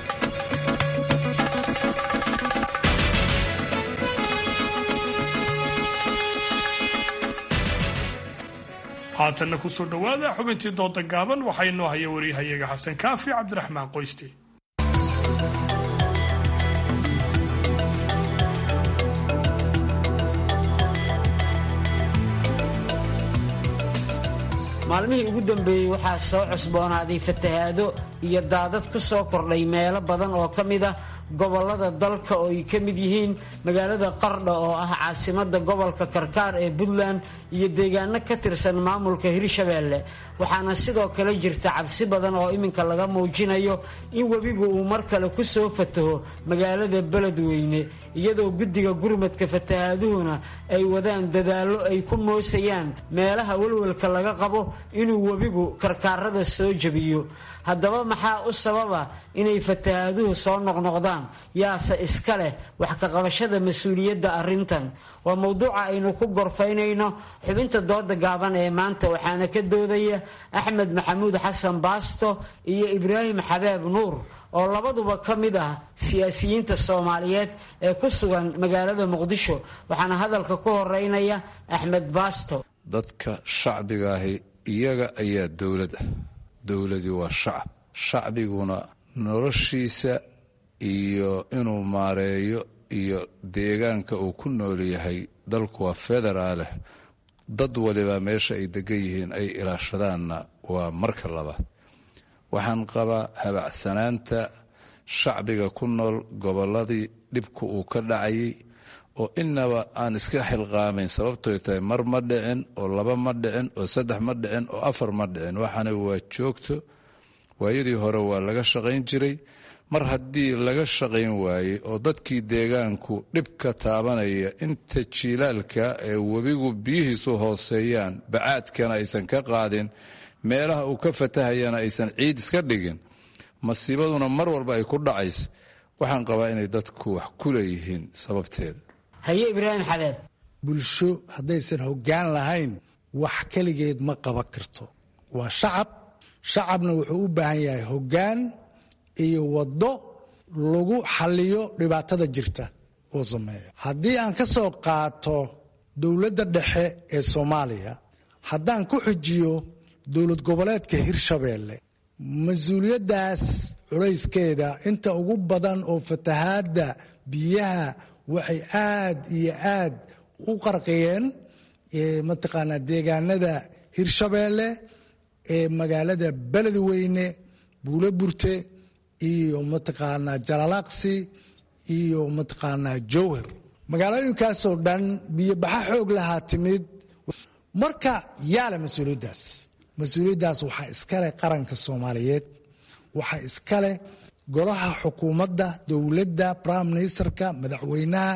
haatanna kusoo dhowaada xubintii dooda gaaban waxaa inoo haya wariyahayaga xasan kaafi cabdiraxmaan qoyste maalmihii ugu dambeeyey waxaa soo cusboonaaday fatahaado iyo daadad ku soo kordhay meelo badan oo ka mid ah gobollada dalka oo ay ka mid yihiin magaalada qardha oo ah caasimadda gobolka karkaar ee puntland iyo deegaano ka tirsan maamulka hirshabeelle waxaana sidoo kale jirta cabsi badan oo iminka laga muujinayo in webigu uu mar kale ku soo fataho magaalada beledweyne iyadoo guddiga gurmadka fatahaaduhuna ay wadaan dadaallo ay ku moosayaan meelaha welwelka laga qabo inuu webigu karkaarada soo jebiyo haddaba maxaa u sababa inay fatahaaduhu soo noqnoqdaan yaase iska leh wax ka qabashada mas-uuliyadda arrintan waa mowduuca aynu ku gorfaynayno xubinta dooda gaaban ee maanta waxaana ka doodaya axmed maxamuud xasan baasto iyo ibraahim xabeeb nuur oo labaduba ka mid ah siyaasiyiinta soomaaliyeed ee ku sugan magaalada muqdisho waxaana hadalka ku horeynaya axmed baasto dadka shacbigaahi iyaga ayaa dowlad ah dowladii waa shacab shacbiguna noloshiisa iyo inuu maareeyo iyo deegaanka uu ku nool yahay dalku waa federaaleh dad waliba meesha ay degan yihiin ay ilaashadaanna waa marka labaad waxaan qabaa habacsanaanta shacbiga ku nool gobolladii dhibku uu ka dhacayay oo inaba aan iska xilqaamayn sababtoy tahay mar ma dhicin oo laba ma dhicin oo saddex ma dhicin oo afar ma dhicin waxaana waa joogto waayadii hore waa laga shaqayn jiray mar haddii laga shaqayn waayey oo dadkii deegaanku dhibka taabanaya inta jiilaalka ee webigu biyihiisu hooseeyaan bacaadkana aysan ka qaadin meelaha uu ka fatahayana aysan ciid iska dhigin masiibaduna mar walba ay ku dhacayso waxaan qabaa inay dadku wax ku leeyihiin sababteeda haye ibraahim xabeeb bulsho haddaysan hoggaan lahayn wax keligeed ma qaban karto waa shacab shacabna wuxuu u baahan yahay hoggaan iyo waddo lagu xalliyo dhibaatada jirta uu sameeyo haddii aan ka soo qaato dowladda dhexe ee soomaaliya haddaan ku xujiyo dowlad goboleedka hirshabeelle mas-uuliyaddaas culayskeeda inta ugu badan oo fatahaadda biyaha waxay aad iyo aad u qarqiyeen mataqaanaa deegaanada hirshabeelle ee magaalada beledweyne buulo burte iyo mataqaanaa jalalaaqsi iyo mataqaanaa jowhar magaalooyinkaasoo dhan biyobaxa xoog lahaa timid marka yaala mas-uuliyaddaas mas-uuliyaddaas waxaa iskale qaranka soomaaliyeed waxaa iskale golaha xukuumadda dowladda prime ministerka madaxweynaha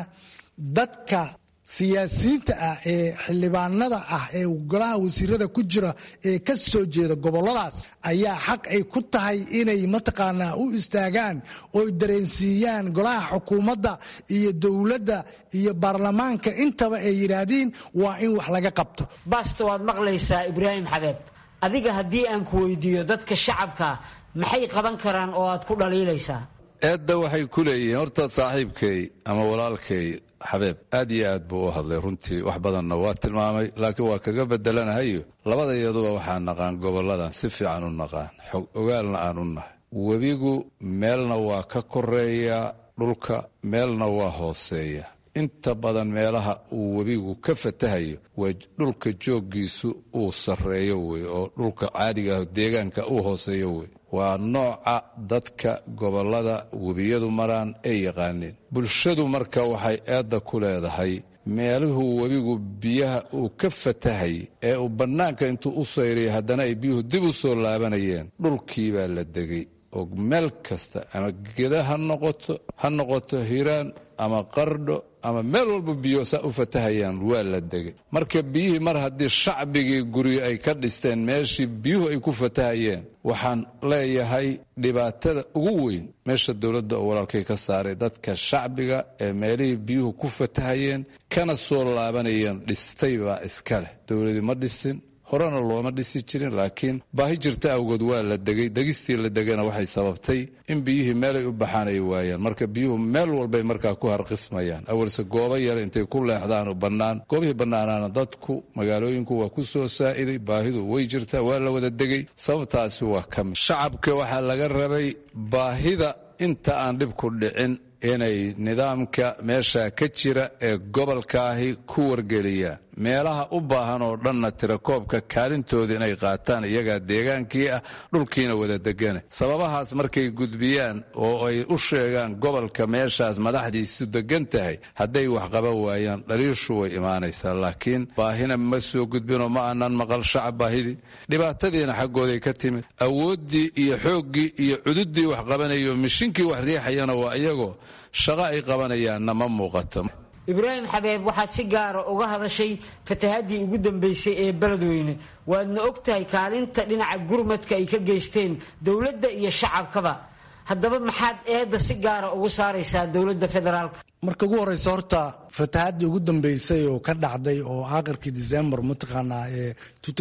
dadka siyaasiyiinta ah ee xildhibaanada ah ee golaha wasiirada ku jira ee ka soo jeeda goboladaas ayaa xaq ay ku tahay inay mataqaanaa u istaagaan oo dareensiiyaan golaha xukuumadda iyo dowladda iyo baarlamaanka intaba ay yidhaahdiin waa in wax laga qabto baasto waad maqlaysaa ibraahim xabeeb adiga haddii aan ku weydiiyo dadka shacabka maxay qaban karaan oo aad ku dhaliilaysaa eedda waxay ku leeyihiin horta saaxiibkay ama walaalkay xabeeb aad iyo aad buu u hadlay runtii wax badanna waa tilmaamay laakiin waa kaga bedelanahayo labada iyaduba waxaa naqaan gobolladan si fiican u naqaan xog ogaalna aan u nahay webigu meelna waa ka koreeyaa dhulka meelna waa hooseeya inta badan meelaha uu webigu ka fatahayo waa dhulka jooggiisu uu sarreeyo wey oo dhulka caadiga ah deegaanka uu hooseeyo wey waa nooca dadka gobollada webiyadu maraan ay yaqaaneen bulshadu marka waxay eedda ku leedahay meeluhuu webigu biyaha uu ka fatahay ee uu bannaanka intuu u sayriyay haddana ay biyuhu dib u soo laabanayeen dhulkii baa la degay oo meel kasta ama geda ha noqoto ha noqoto hiiraan ama qardho ama meel walba biyo saa u fatahayaan waa la degay marka biyihii mar haddii shacbigii guryo ay ka dhisteen meeshii biyuhu ay ku fatahayeen waxaan leeyahay dhibaatada ugu weyn meesha dowladda oo walaalkay ka saaray dadka shacbiga ee meelihii biyuhu ku fatahayeen kana soo laabanayeen dhistay baa iska leh dowladii ma dhisin horena looma dhisi jirin laakiin baahi jirta awgood waa la degay degistii la degana waxay sababtay in biyihii meelay u baxaan ay waayaan marka biyuhu meel walbay markaa ku harqismayaan awalse goobo yare intay ku leexdaan oo bannaan goobihii bannaanaana dadku magaalooyinku waa ku soo saa'iday baahidu way jirtaa waa la wada degay sababtaasi waa ka mid shacabka waxaa laga rabay baahida inta aan dhibku dhicin inay nidaamka meesha ka jira ee gobolkaahi ku wargeliyaan meelaha u baahan oo dhanna tirakoobka kaalintooda inay qaataan iyagaa deegaankii ah dhulkiina wada degana sababahaas markay gudbiyaan oo ay u sheegaan gobolka meeshaas madaxdiisu degan tahay hadday wax qaban waayaan dhaliishu way imaanaysaa laakiin baahina ma soo gudbinoo ma aanan maqal shacab baahidii dhibaatadiina xaggooday ka timid awooddii iyo xooggii iyo cududdii wax qabanayo mishinkii wax riixayana waa iyagoo shaqo ay qabanayaanna ma muuqato ibraahim xabeeb waxaad si gaara uga hadashay fatahaadii ugu dambeysay ee beledweyne waadna og tahay kaalinta dhinaca gurmadka ay ka geysteen dowladda iyo shacabkaba haddaba maxaad eedda si gaara ugu saaraysaa dowladda federaalka marka ugu horeysa horta fatahaadii ugu dambeysay oo ka dhacday oo aakhirkii december mataqaanaa ee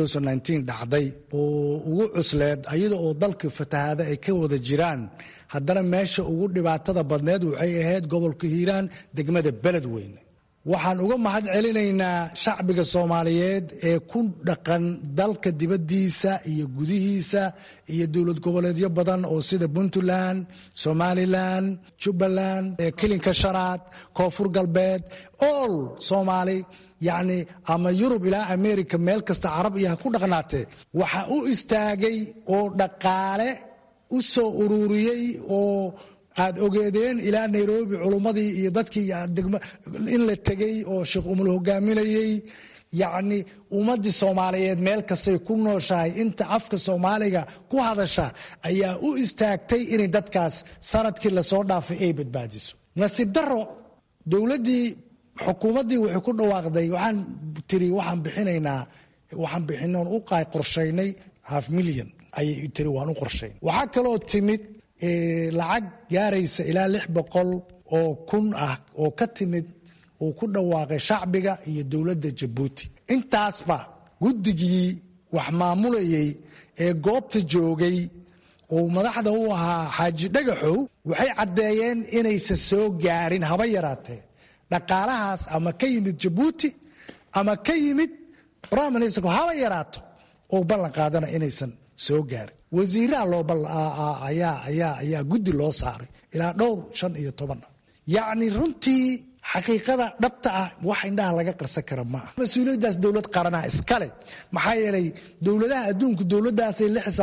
dhacday oo ugu cusleed ayada oo dalka fatahaada ay ka wada jiraan haddana meesha ugu dhibaatada badneed waxay ahayd gobolka hiiraan degmada beledweyne waxaan uga mahad celinaynaa shacbiga soomaaliyeed ee ku dhaqan dalka dibaddiisa iyo gudihiisa iyo dowlad goboleedyo badan oo sida puntland somalilan jubbaland kilinka shanaad koonfur galbeed all soomaali yacni ama yurub ilaa america meel kasta carab iyo ha ku dhaqnaatee waxa u istaagay oo dhaqaale u soo ururiyey oo aad ogeedeen ilaa nairobi culummadii iyo dadkii in la tegey oo sheekh umul hogaaminayey yacni ummadii soomaaliyeed meel kastay ku nooshahay inta afka soomaaliga ku hadasha ayaa u istaagtay inay dadkaas sanadkii lasoo dhaafay ay badbaadiso nasiib daro dowladdii xukuumaddii waxay ku dhawaaqday waxaan tiri waxaan bixinaynaa waxaan bixinoon u qorshaynay half milyan ayay tiri waan u qorshayn waxaa kaloo timid lacag gaaraysa ilaa lix boqol oo kun ah oo ka timid uu ku dhawaaqay shacbiga iyo dowladda jabuuti intaasba guddigii wax maamulayay ee goobta joogay oo madaxda u ahaa xaaji dhagaxow waxay caddeeyeen inaysan soo gaarin haba yaraatee dhaqaalahaas ama ka yimid jabuuti ama ka yimid prime minister haba yaraato oo ballan qaadana inaysan soo gaarin wasiiraha looayaa guddi loo saaray ilaa dhowr shan iyo toban yacni runtii xaqiiqada dhabta ah wax indhaha laga qarsan kara ma ah mas-uuliyaddaas dowlad qaranaa iskale maxaa yeelay dowladaha adduunku dowladdaasay lixsa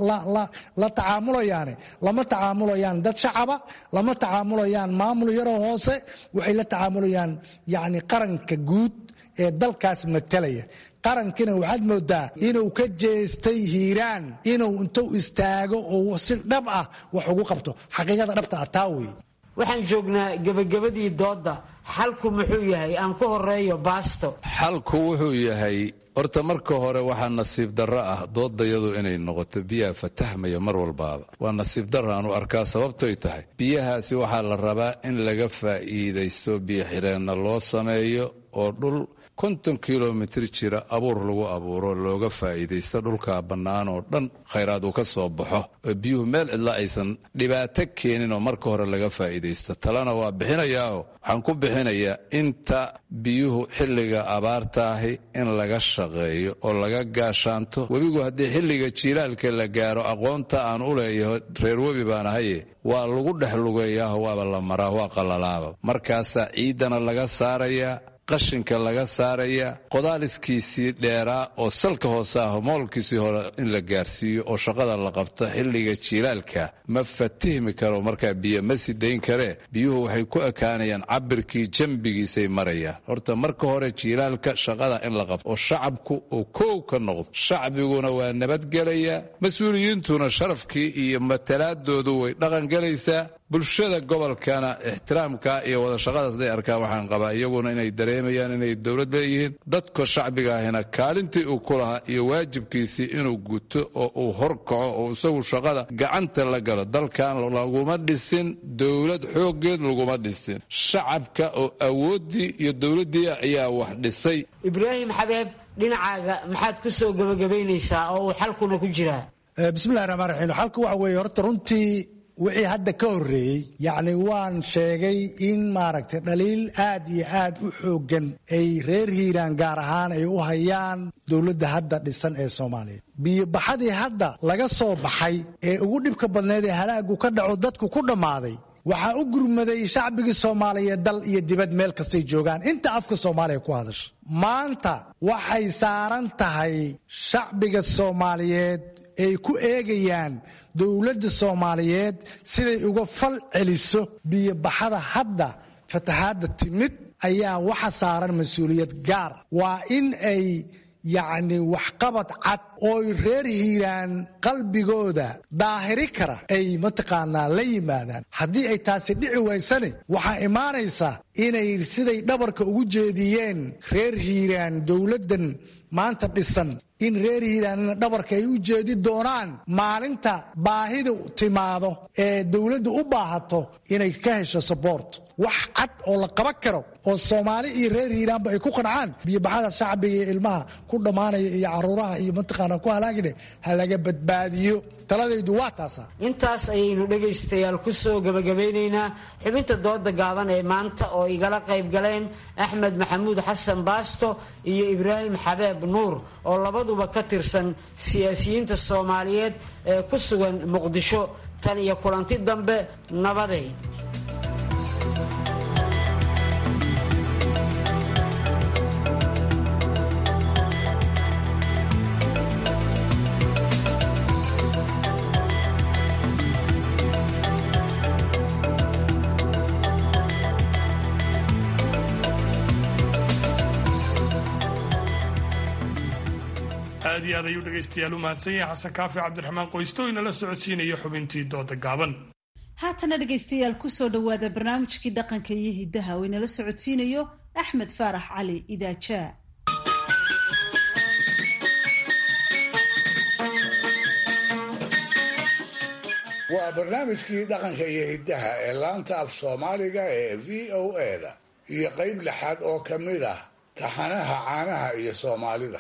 la tacaamulayaane lama tacaamulayaan dad shacaba lama tacaamulayaan maamul yaroo hoose waxay la tacaamulayaan yacni qaranka guud ee dalkaas matalaya qarankina waxaad moodaa inuu ka jeestay hiiraan inuu intuu istaago oo si dhab ah wax ugu qabto xaqiiqada dhabta ah taa weeye waxaan joognaa gebagabadii doodda xalku muxuu yahay aan ku horeeyo baasto xalku wuxuu yahay horta marka hore waxaa nasiib darro ah doodayadu inay noqoto biyaha fatahmaya mar walbaaba waa nasiib darro aan u arkaa sababtoy tahay biyahaasi waxaa la rabaa in laga faa'iidaysto biyo xireenna loo sameeyo oo dhul konton kilomitir jira abuur lagu abuuro looga faa'iidaysto dhulkaa bannaan oo dhan khayraad uu ka soo baxo oo biyuhu meel cidla aysan dhibaato keenin oo marka hore laga faa'iidaysto talena waa bixinayaao waxaan ku bixinayaa inta biyuhu xilliga abaartaahi in laga shaqeeyo oo laga gaashaanto webigu haddii xilliga jiilaalka la gaaro aqoonta aan u leeyaho reer webi baan ahaye waa lagu dhex lugeeyaaho waaba la maraa waa qalalaaba markaasaa ciiddana laga saarayaa qashinka laga saaraya qodaaliskiisii dheeraa oo salka hoose ah moolkiisii hore in la gaarsiiyo oo shaqada la qabto xilliga jiilaalka ma fatihmi karo markaa biyo ma sidayn karee biyuhu waxay ku ekaanayaan cabirkii jambigiisay marayaan horta marka hore jiilaalka shaqada in la qabto oo shacabku uu koow ka noqdo shacbiguna waa nabadgelaya mas-uuliyiintuna sharafkii iyo matalaadoodu way dhaqangelaysaa bulshada gobolkana ixtiraamka iyo wada shaqadaas haday arkaan waxaan qabaa iyaguna inay dareemayaan inay dowlad leeyihiin dadka shacbiga ahina kaalintii uu ku lahaa iyo waajibkiisii inuu guto oo uu horkaco oo isagu shaqada gacanta la galo dalkan laguma dhisin dowlad xooggeed laguma dhisin shacabka oo awooddii iyo dowladdii ayaa wax dhisay ibraahim xabeeb dhinacaaga maxaad ku soo gebagabaynaysaa oo uu xalkuna ku jiraa bismillahi raxmaan raxiim xalku waxa weeye horta runtii wixii hadda ka horreeyey yacni waan sheegay in maaragtay dhaliil aad iyo aad u xooggan ay reer hiiraan gaar ahaan ay u hayaan dowladda hadda dhisan ee soomaaliya biyobaxadii hadda laga soo baxay ee ugu dhibka badneed ee halaagu ka dhaco dadku ku dhammaaday waxaa u gurmaday shacbigii soomaaliyeed dal iyo dibad meel kastay joogaan inta afka soomaaliya ku hadasha maanta waxay saaran tahay shacbiga soomaaliyeed ay ku eegayaan dowladda soomaaliyeed siday uga fal celiso biyobaxada hadda fatahaadda timid ayaa waxa saaran mas-uuliyad gaar waa in ay yacni waxqabad cad ooy reer hiiraan qalbigooda daahiri kara ay mataqaanaa la yimaadaan haddii ay taasi dhici waysane waxaa imaanaysa inay siday dhabarka ugu jeediyeen reer hiiraan dowladdan maanta dhisan in reer hiiraanna dhabarka ay u jeedi doonaan maalinta baahida timaado ee dowladdu u baahato inay ka hesho sabort wax cad oo la qaban karo oo soomaali iyo reer hiiraanba ay ku qancaan biyobaxada shacbiga iyo ilmaha ku dhammaanaya iyo caruuraha iyo mataqaana ku halaagine ha laga badbaadiyo taladaydu waa taasa intaas ayaynu dhegaystayaal ku soo gebagabaynaynaa xubinta dooda gaaban ee maanta oo igala qayb galeen axmed maxamuud xasan baasto iyo ibraahim xabeeb nuur oo labaduba ka tirsan siyaasiyiinta soomaaliyeed ee ku sugan muqdisho tan iyo kulanti dambe nabaday iyo aad ayuu dhegaystayaal u mahadsan yahay xasan kaafi cabdiraxmaan qoysto inala socodsiinaya xubintii dooda gaaban haatana dhegaystayaal kusoo dhowaada barnaamijkii dhaqanka iyo hiddaha oo inala socodsiinayo axmed faarax cali idaajaa waa barnaamijkii dhaqanka iyo hiddaha ee laanta af soomaaliga ee v o eda iyo qayb lixaad oo ka mid ah taxanaha caanaha iyo soomaalida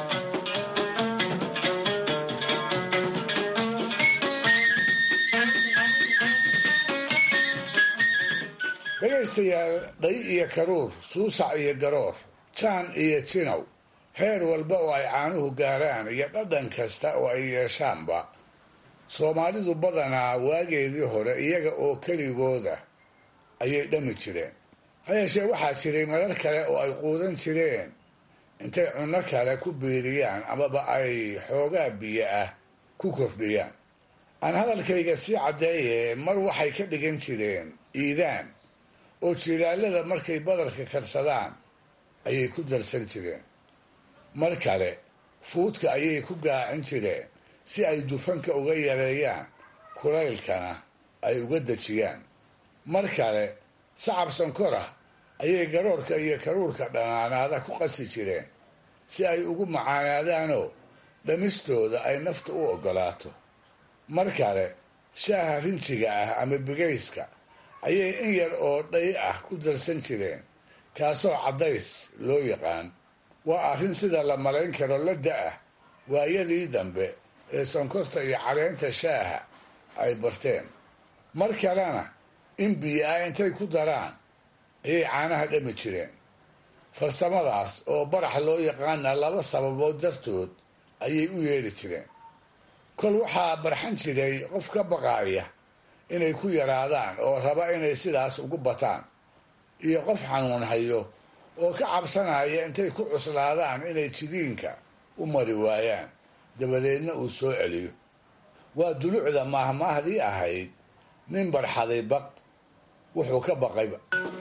dhegaystayaal dhay iyo karuur suusac iyo garoor jaan iyo jinow heer walba oo ay caanuhu gaaraan iyo dhadhan kasta oo ay yeeshaanba soomaalidu badanaa waageedii hore iyaga oo keligooda ayay dhami jireen ha yeeshee waxaa jiray marar kale oo ay quudan jireen intay cunno kale ku biiriyaan amaba ay xoogaa biyo ah ku kordhiyaan aan hadalkayga sii caddeeye mar waxay ka dhigan jireen iidaan oo jilaalada markay badarka karsadaan ayay ku darsan jireen mar kale fuudka ayay ku gaacin jireen si ay dufanka uga yareeyaan kulaylkana ay uga dejiyaan mar kale sacab sankorah ayay garoorka iyo karuurka dhanaanaada ku qasi jireen si ay ugu macaanaadaanoo dhamistooda ay nafta u oggolaato mar kale shaaha rinjiga ah ama bigayska ayay in yar oo dhay ah ku darsan jireen kaasoo caddays loo yaqaan waa arrin sida la malayn karo la da-ah waayadii dambe ee sonkorta iyo caleenta shaaha ay barteen mar kalena in biyo ah intay ku daraan ayay caanaha dhami jireen farsamadaas oo barax loo yaqaana laba sababood dartood ayay u yeedhi jireen kol waxaa barxan jiray qof ka baqaaya inay ku yaraadaan oo raba inay sidaas ugu bataan iyo qof xanuun hayo oo ka cabsanaya intay ku cuslaadaan inay jidiinka u mari waayaan dabadeedna uu soo celiyo waa dulucda maahmaahdii ahayd nin barxaday baq wuxuu ka baqayba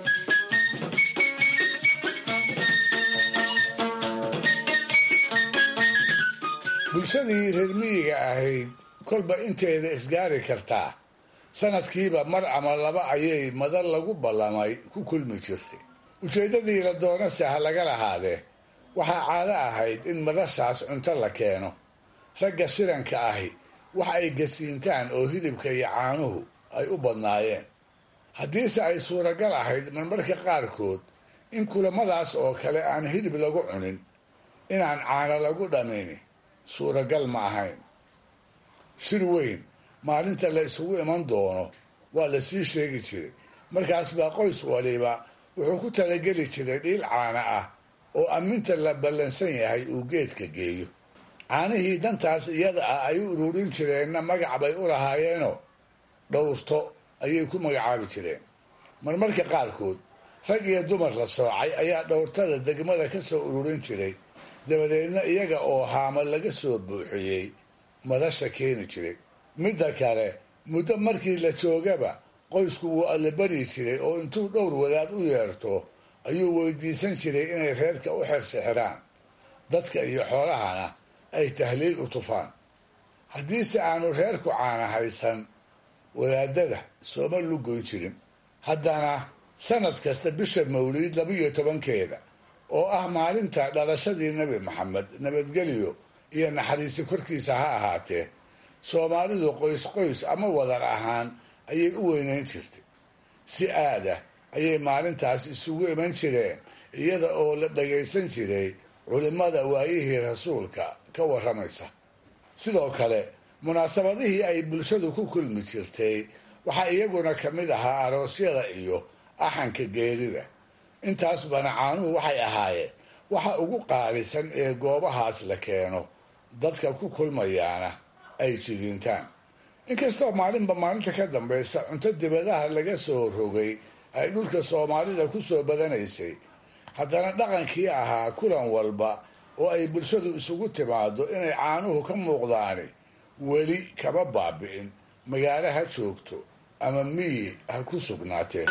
bulshadii reer miyiga ahayd kolba inteeda isgaari kartaa sanadkiiba mar ama laba ayay madar lagu ballamay ku kulmi jirtay ujeeddadii la doonase ha laga lahaadee waxaa caado ahayd in madashaas cunto la keeno ragga shiranka ahi wax ay gasiintaan oo hilibka iyo caanuhu ay u badnaayeen haddiise ay suuragal ahayd marmarka qaarkood in kulamadaas oo kale aan hilib lagu cunin inaan caano lagu dhamini suuragal ma ahayn shir weyn maalinta la isugu iman doono waa la sii sheegi jiray markaas baa qoys waliba wuxuu ku talageli jiray dhiil caana ah oo amminta la ballansan yahay uu geedka geeyo caanihii dantaas iyada ah ay u ururin jireenna magac bay u lahaayeenoo dhowrto ayay ku magacaabi jireen marmarka qaarkood rag iyo dumar la soocay ayaa dhowrtada degmada ka soo ururin jiray dabadeedna iyaga oo haama laga soo buuxiyey madasha keeni jiray midda kale muddo markii la joogaba qoysku wuu allabari jiray oo intuu dhowr wadaad u yeerto ayuu weydiisan jiray inay reerka u xersixiraan dadka iyo xoolahana ay tahliil u tufaan haddiise aanu reerku caana haysan wadaadada sooma lugoyn jirin haddana sanad kasta bisha mawliid labiyo tobankeeda oo ah maalinta dhalashadii nebi maxamed nabadgelyo iyo naxariisi korkiisa ha ahaatee soomaalidu qoys qoys ama wadar ahaan ayay u weynayn jirtay si aada ayay maalintaas isugu iman jireen iyada oo la dhagaysan jiray culimmada waayihii rasuulka ka warramaysa sidoo kale munaasabadihii ay bulshadu ku kulmi jirtay waxaa iyaguna ka mid ahaa aroosyada iyo axanka geerida intaas bana caanuhu waxay ahaayeen waxa ugu qaalisan ee goobahaas la keeno dadka ku kulmayaana ay jidiintaan inkastoo maalinba maalinta ka dambaysa cunto dibadaha laga soo rogay ay dhulka soomaalida ku soo badanaysay haddana dhaqankii ahaa kulan walba oo ay bulshadu isugu timaado inay caanuhu ka muuqdaani weli kama baabi'in magaalo ha joogto ama miyi ha ku sugnaatee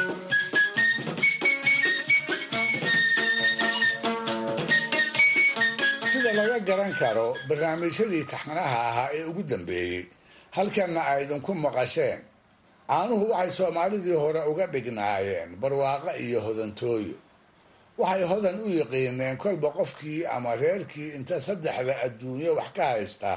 si sida laga garan karo barnaamijyadii taxanaha ahaa ee ugu dambeeyey halkanna ay idinku maqasheen caanuhu waxay soomaalidii hore uga dhignaayeen barwaaqo iyo hodantooyo waxay hodan u yiqiineen kolba qofkii ama reerkii inta saddexda adduunyo wax ka haysta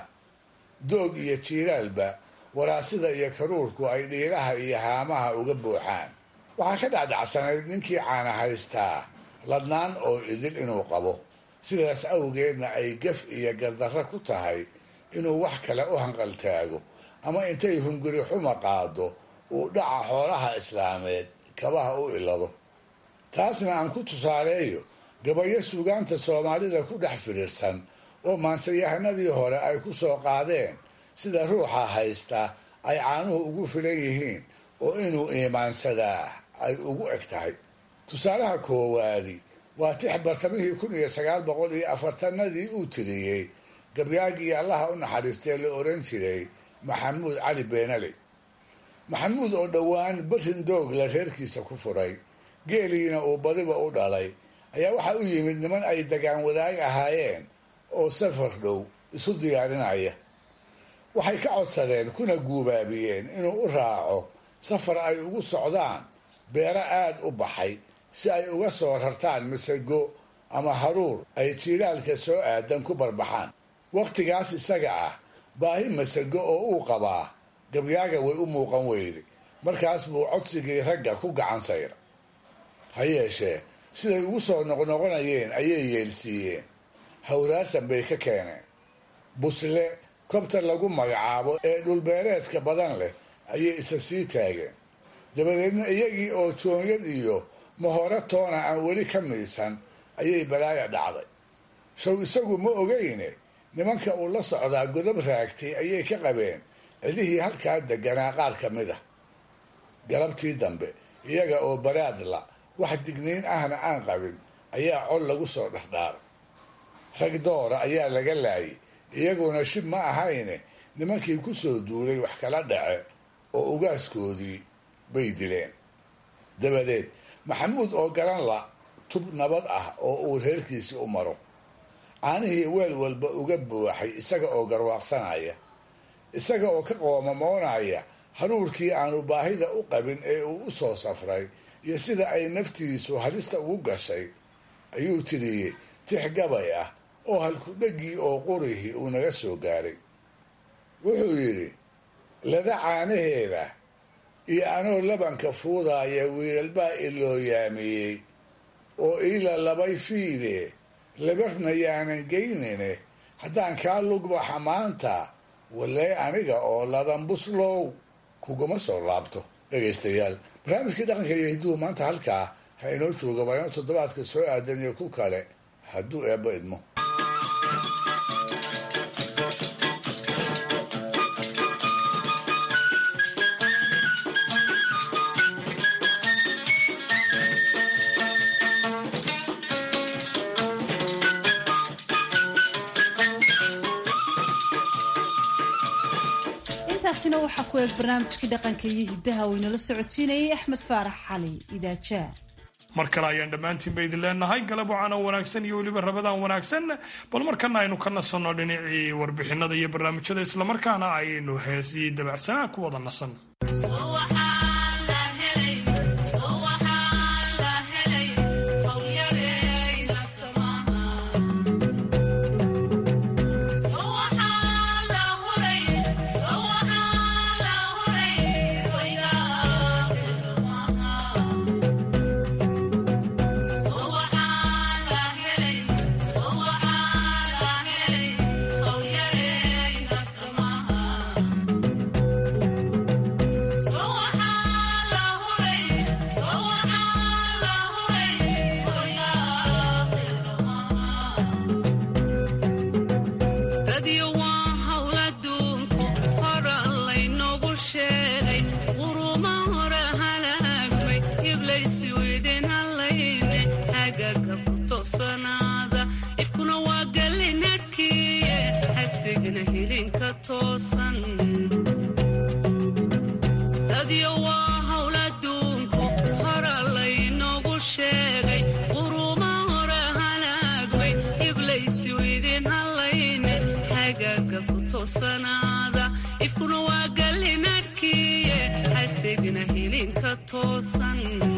doog iyo jiiraalba waraasida iyo karuurku ay dhiiraha iyo haamaha uga buuxaan waxaa ka dhacdhacsanayd ninkii caana haystaa ladnaan oo idil inuu qabo sidaas awgeedna ay gaf iyo gardarro ku tahay inuu wax kale u hanqaltaago ama intay hunguri xuma qaado uu dhaca xoolaha islaameed kabaha u ilado taasna aan ku tusaaleeyo gabayo suugaanta soomaalida ku dhex fidhiirsan oo maansayahanadii hore ay ku soo qaadeen sida ruuxa haysta ay caanuhu ugu filan yihiin oo inuu iimaansadaa ay ugu eg tahay tusaalaha koowaadi waa tix bartamihii kun iyo sagaal boqol iyo afartanadii uu tiriyey gabyaagii allaha u naxariistee la oran jiray maxamuud cali beenale maxamuud oo dhowaan barin doogla reerkiisa ku furay geeliina uu badiba u dhalay ayaa waxaa u yimid niman ay dagaan wadaag ahaayeen oo safar dhow isu diyaarinaya waxay ka codsadeen kuna guubaabiyeen inuu u raaco safar ay ugu socdaan beero aad u baxay si ay uga soo rartaan masago ama haruur ay jiilaalka soo aadan ku barbaxaan wakhtigaas isaga ah baahi masago oo uu qabaa gabyaaga way u muuqan weyday markaas buu codsigii ragga ku gacan sayra ha yeeshee siday ugu soo noqnoqonayeen ayay yeelsiiyeen hawraarsan bay ka keeneen busle kobta lagu magacaabo ee dhulbeereedka badan leh ayay isa sii taageen dabadeedna iyagii oo joonyad iyo mahore toona aan weli ka miisan ayay balaaya dhacday show isagu ma ogeyne nimanka uu la socdaa godob raagtay ayay ka qabeen cidihii halkaa deganaa qaar ka mid ah galabtii dambe iyaga oo baraadla wax digniin ahna aan qabin ayaa col lagu soo dhexdhaaray rag doora ayaa laga laayay iyaguna shib ma ahayne nimankii ku soo duulay wax kala dhace oo ugaaskoodii bay dileen dabadeed maxamuud oo garan la tub nabad ah oo uu reerkiisii u maro caanihii weel walba uga buuxay isaga oo garwaaqsanaya isaga oo ka qoomamoonaya haruurkii aanu baahida u qabin ee uu u soo safray iyo sida ay naftiisu halista ugu gashay ayuu tiriyey tix gabay ah oo halkudhegii oo qurihii uu naga soo gaaray wuxuu yidhi lada caanaheeda iyo anoo labanka fuudaaya wiilalbaa iloo yaamiyey oo iila labay fiide labarna yaanan geynine haddaan kaa lugbaxa maanta walee aniga oo ladan buslow kuguma soo laabto dhegaystayaal barnaamijkii dhaqanka iyo hidduhu maanta halkaa ha inoo jooga waa inuu toddobaadka soo aadan iyo ku kale hadduu eebba idmo intaasina waxaa ku eeg barnaamijkii dhaqanka iyo hiddaha uu inala socodsiinayay axmed faarax cali idaajaa mar kale ayaan dhammaantiinba idin leenahay galab wacaana wanaagsan iyo weliba rabadaan wanaagsan bal markana aynu ka nasanno dhinacii warbixinada iyo barnaamijyada islamarkaana aynu heesii dabacsanaa ku wada nasanno ifkuna waa galinadkiye hasigna hilinka toosan dadyo waa hawl adduunku hora laynoogu sheegay quruma hore halaagmay iblaysi idin toosanaada ifkuna waa gallinadhkiye hasigna hilinka toosan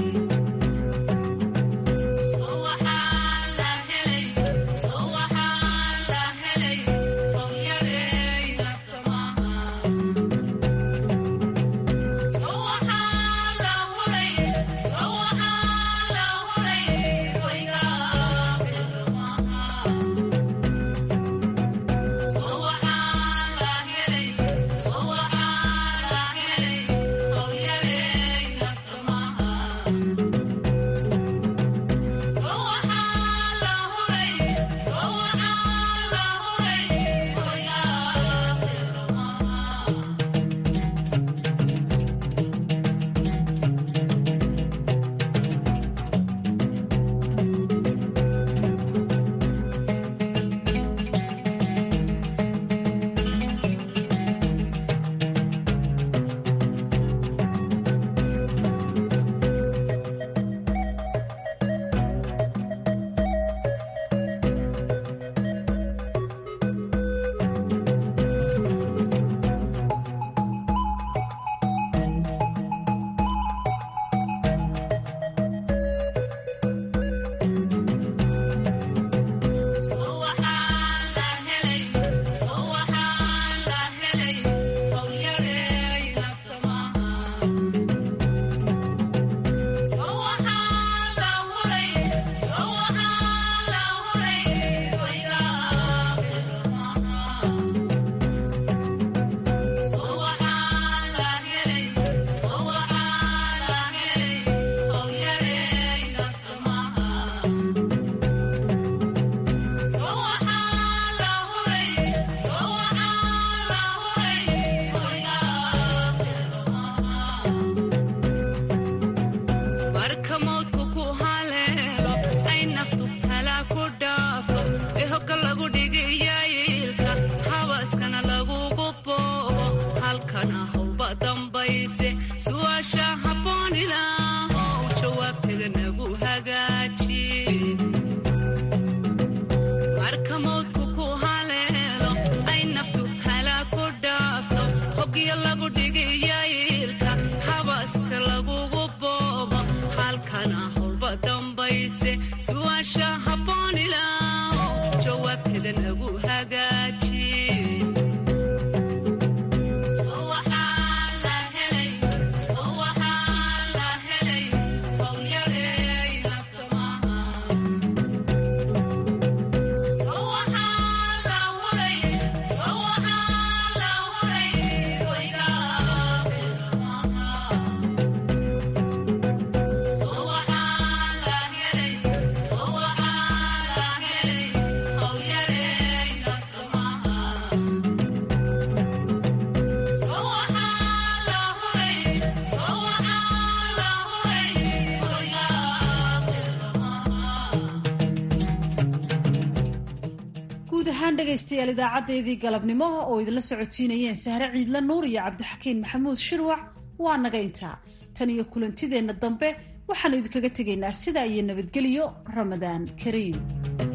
dhegaystayaal idaacadeedii galabnimo oo idinla socotiinayeen sahre ciidla nuur iyo cabdixakiin maxamuud shirwac waa naga intaa tan iyo kulantideenna dambe waxaanu idinkaga tegaynaa sidaa iyo nabadgelyo ramadaan kariim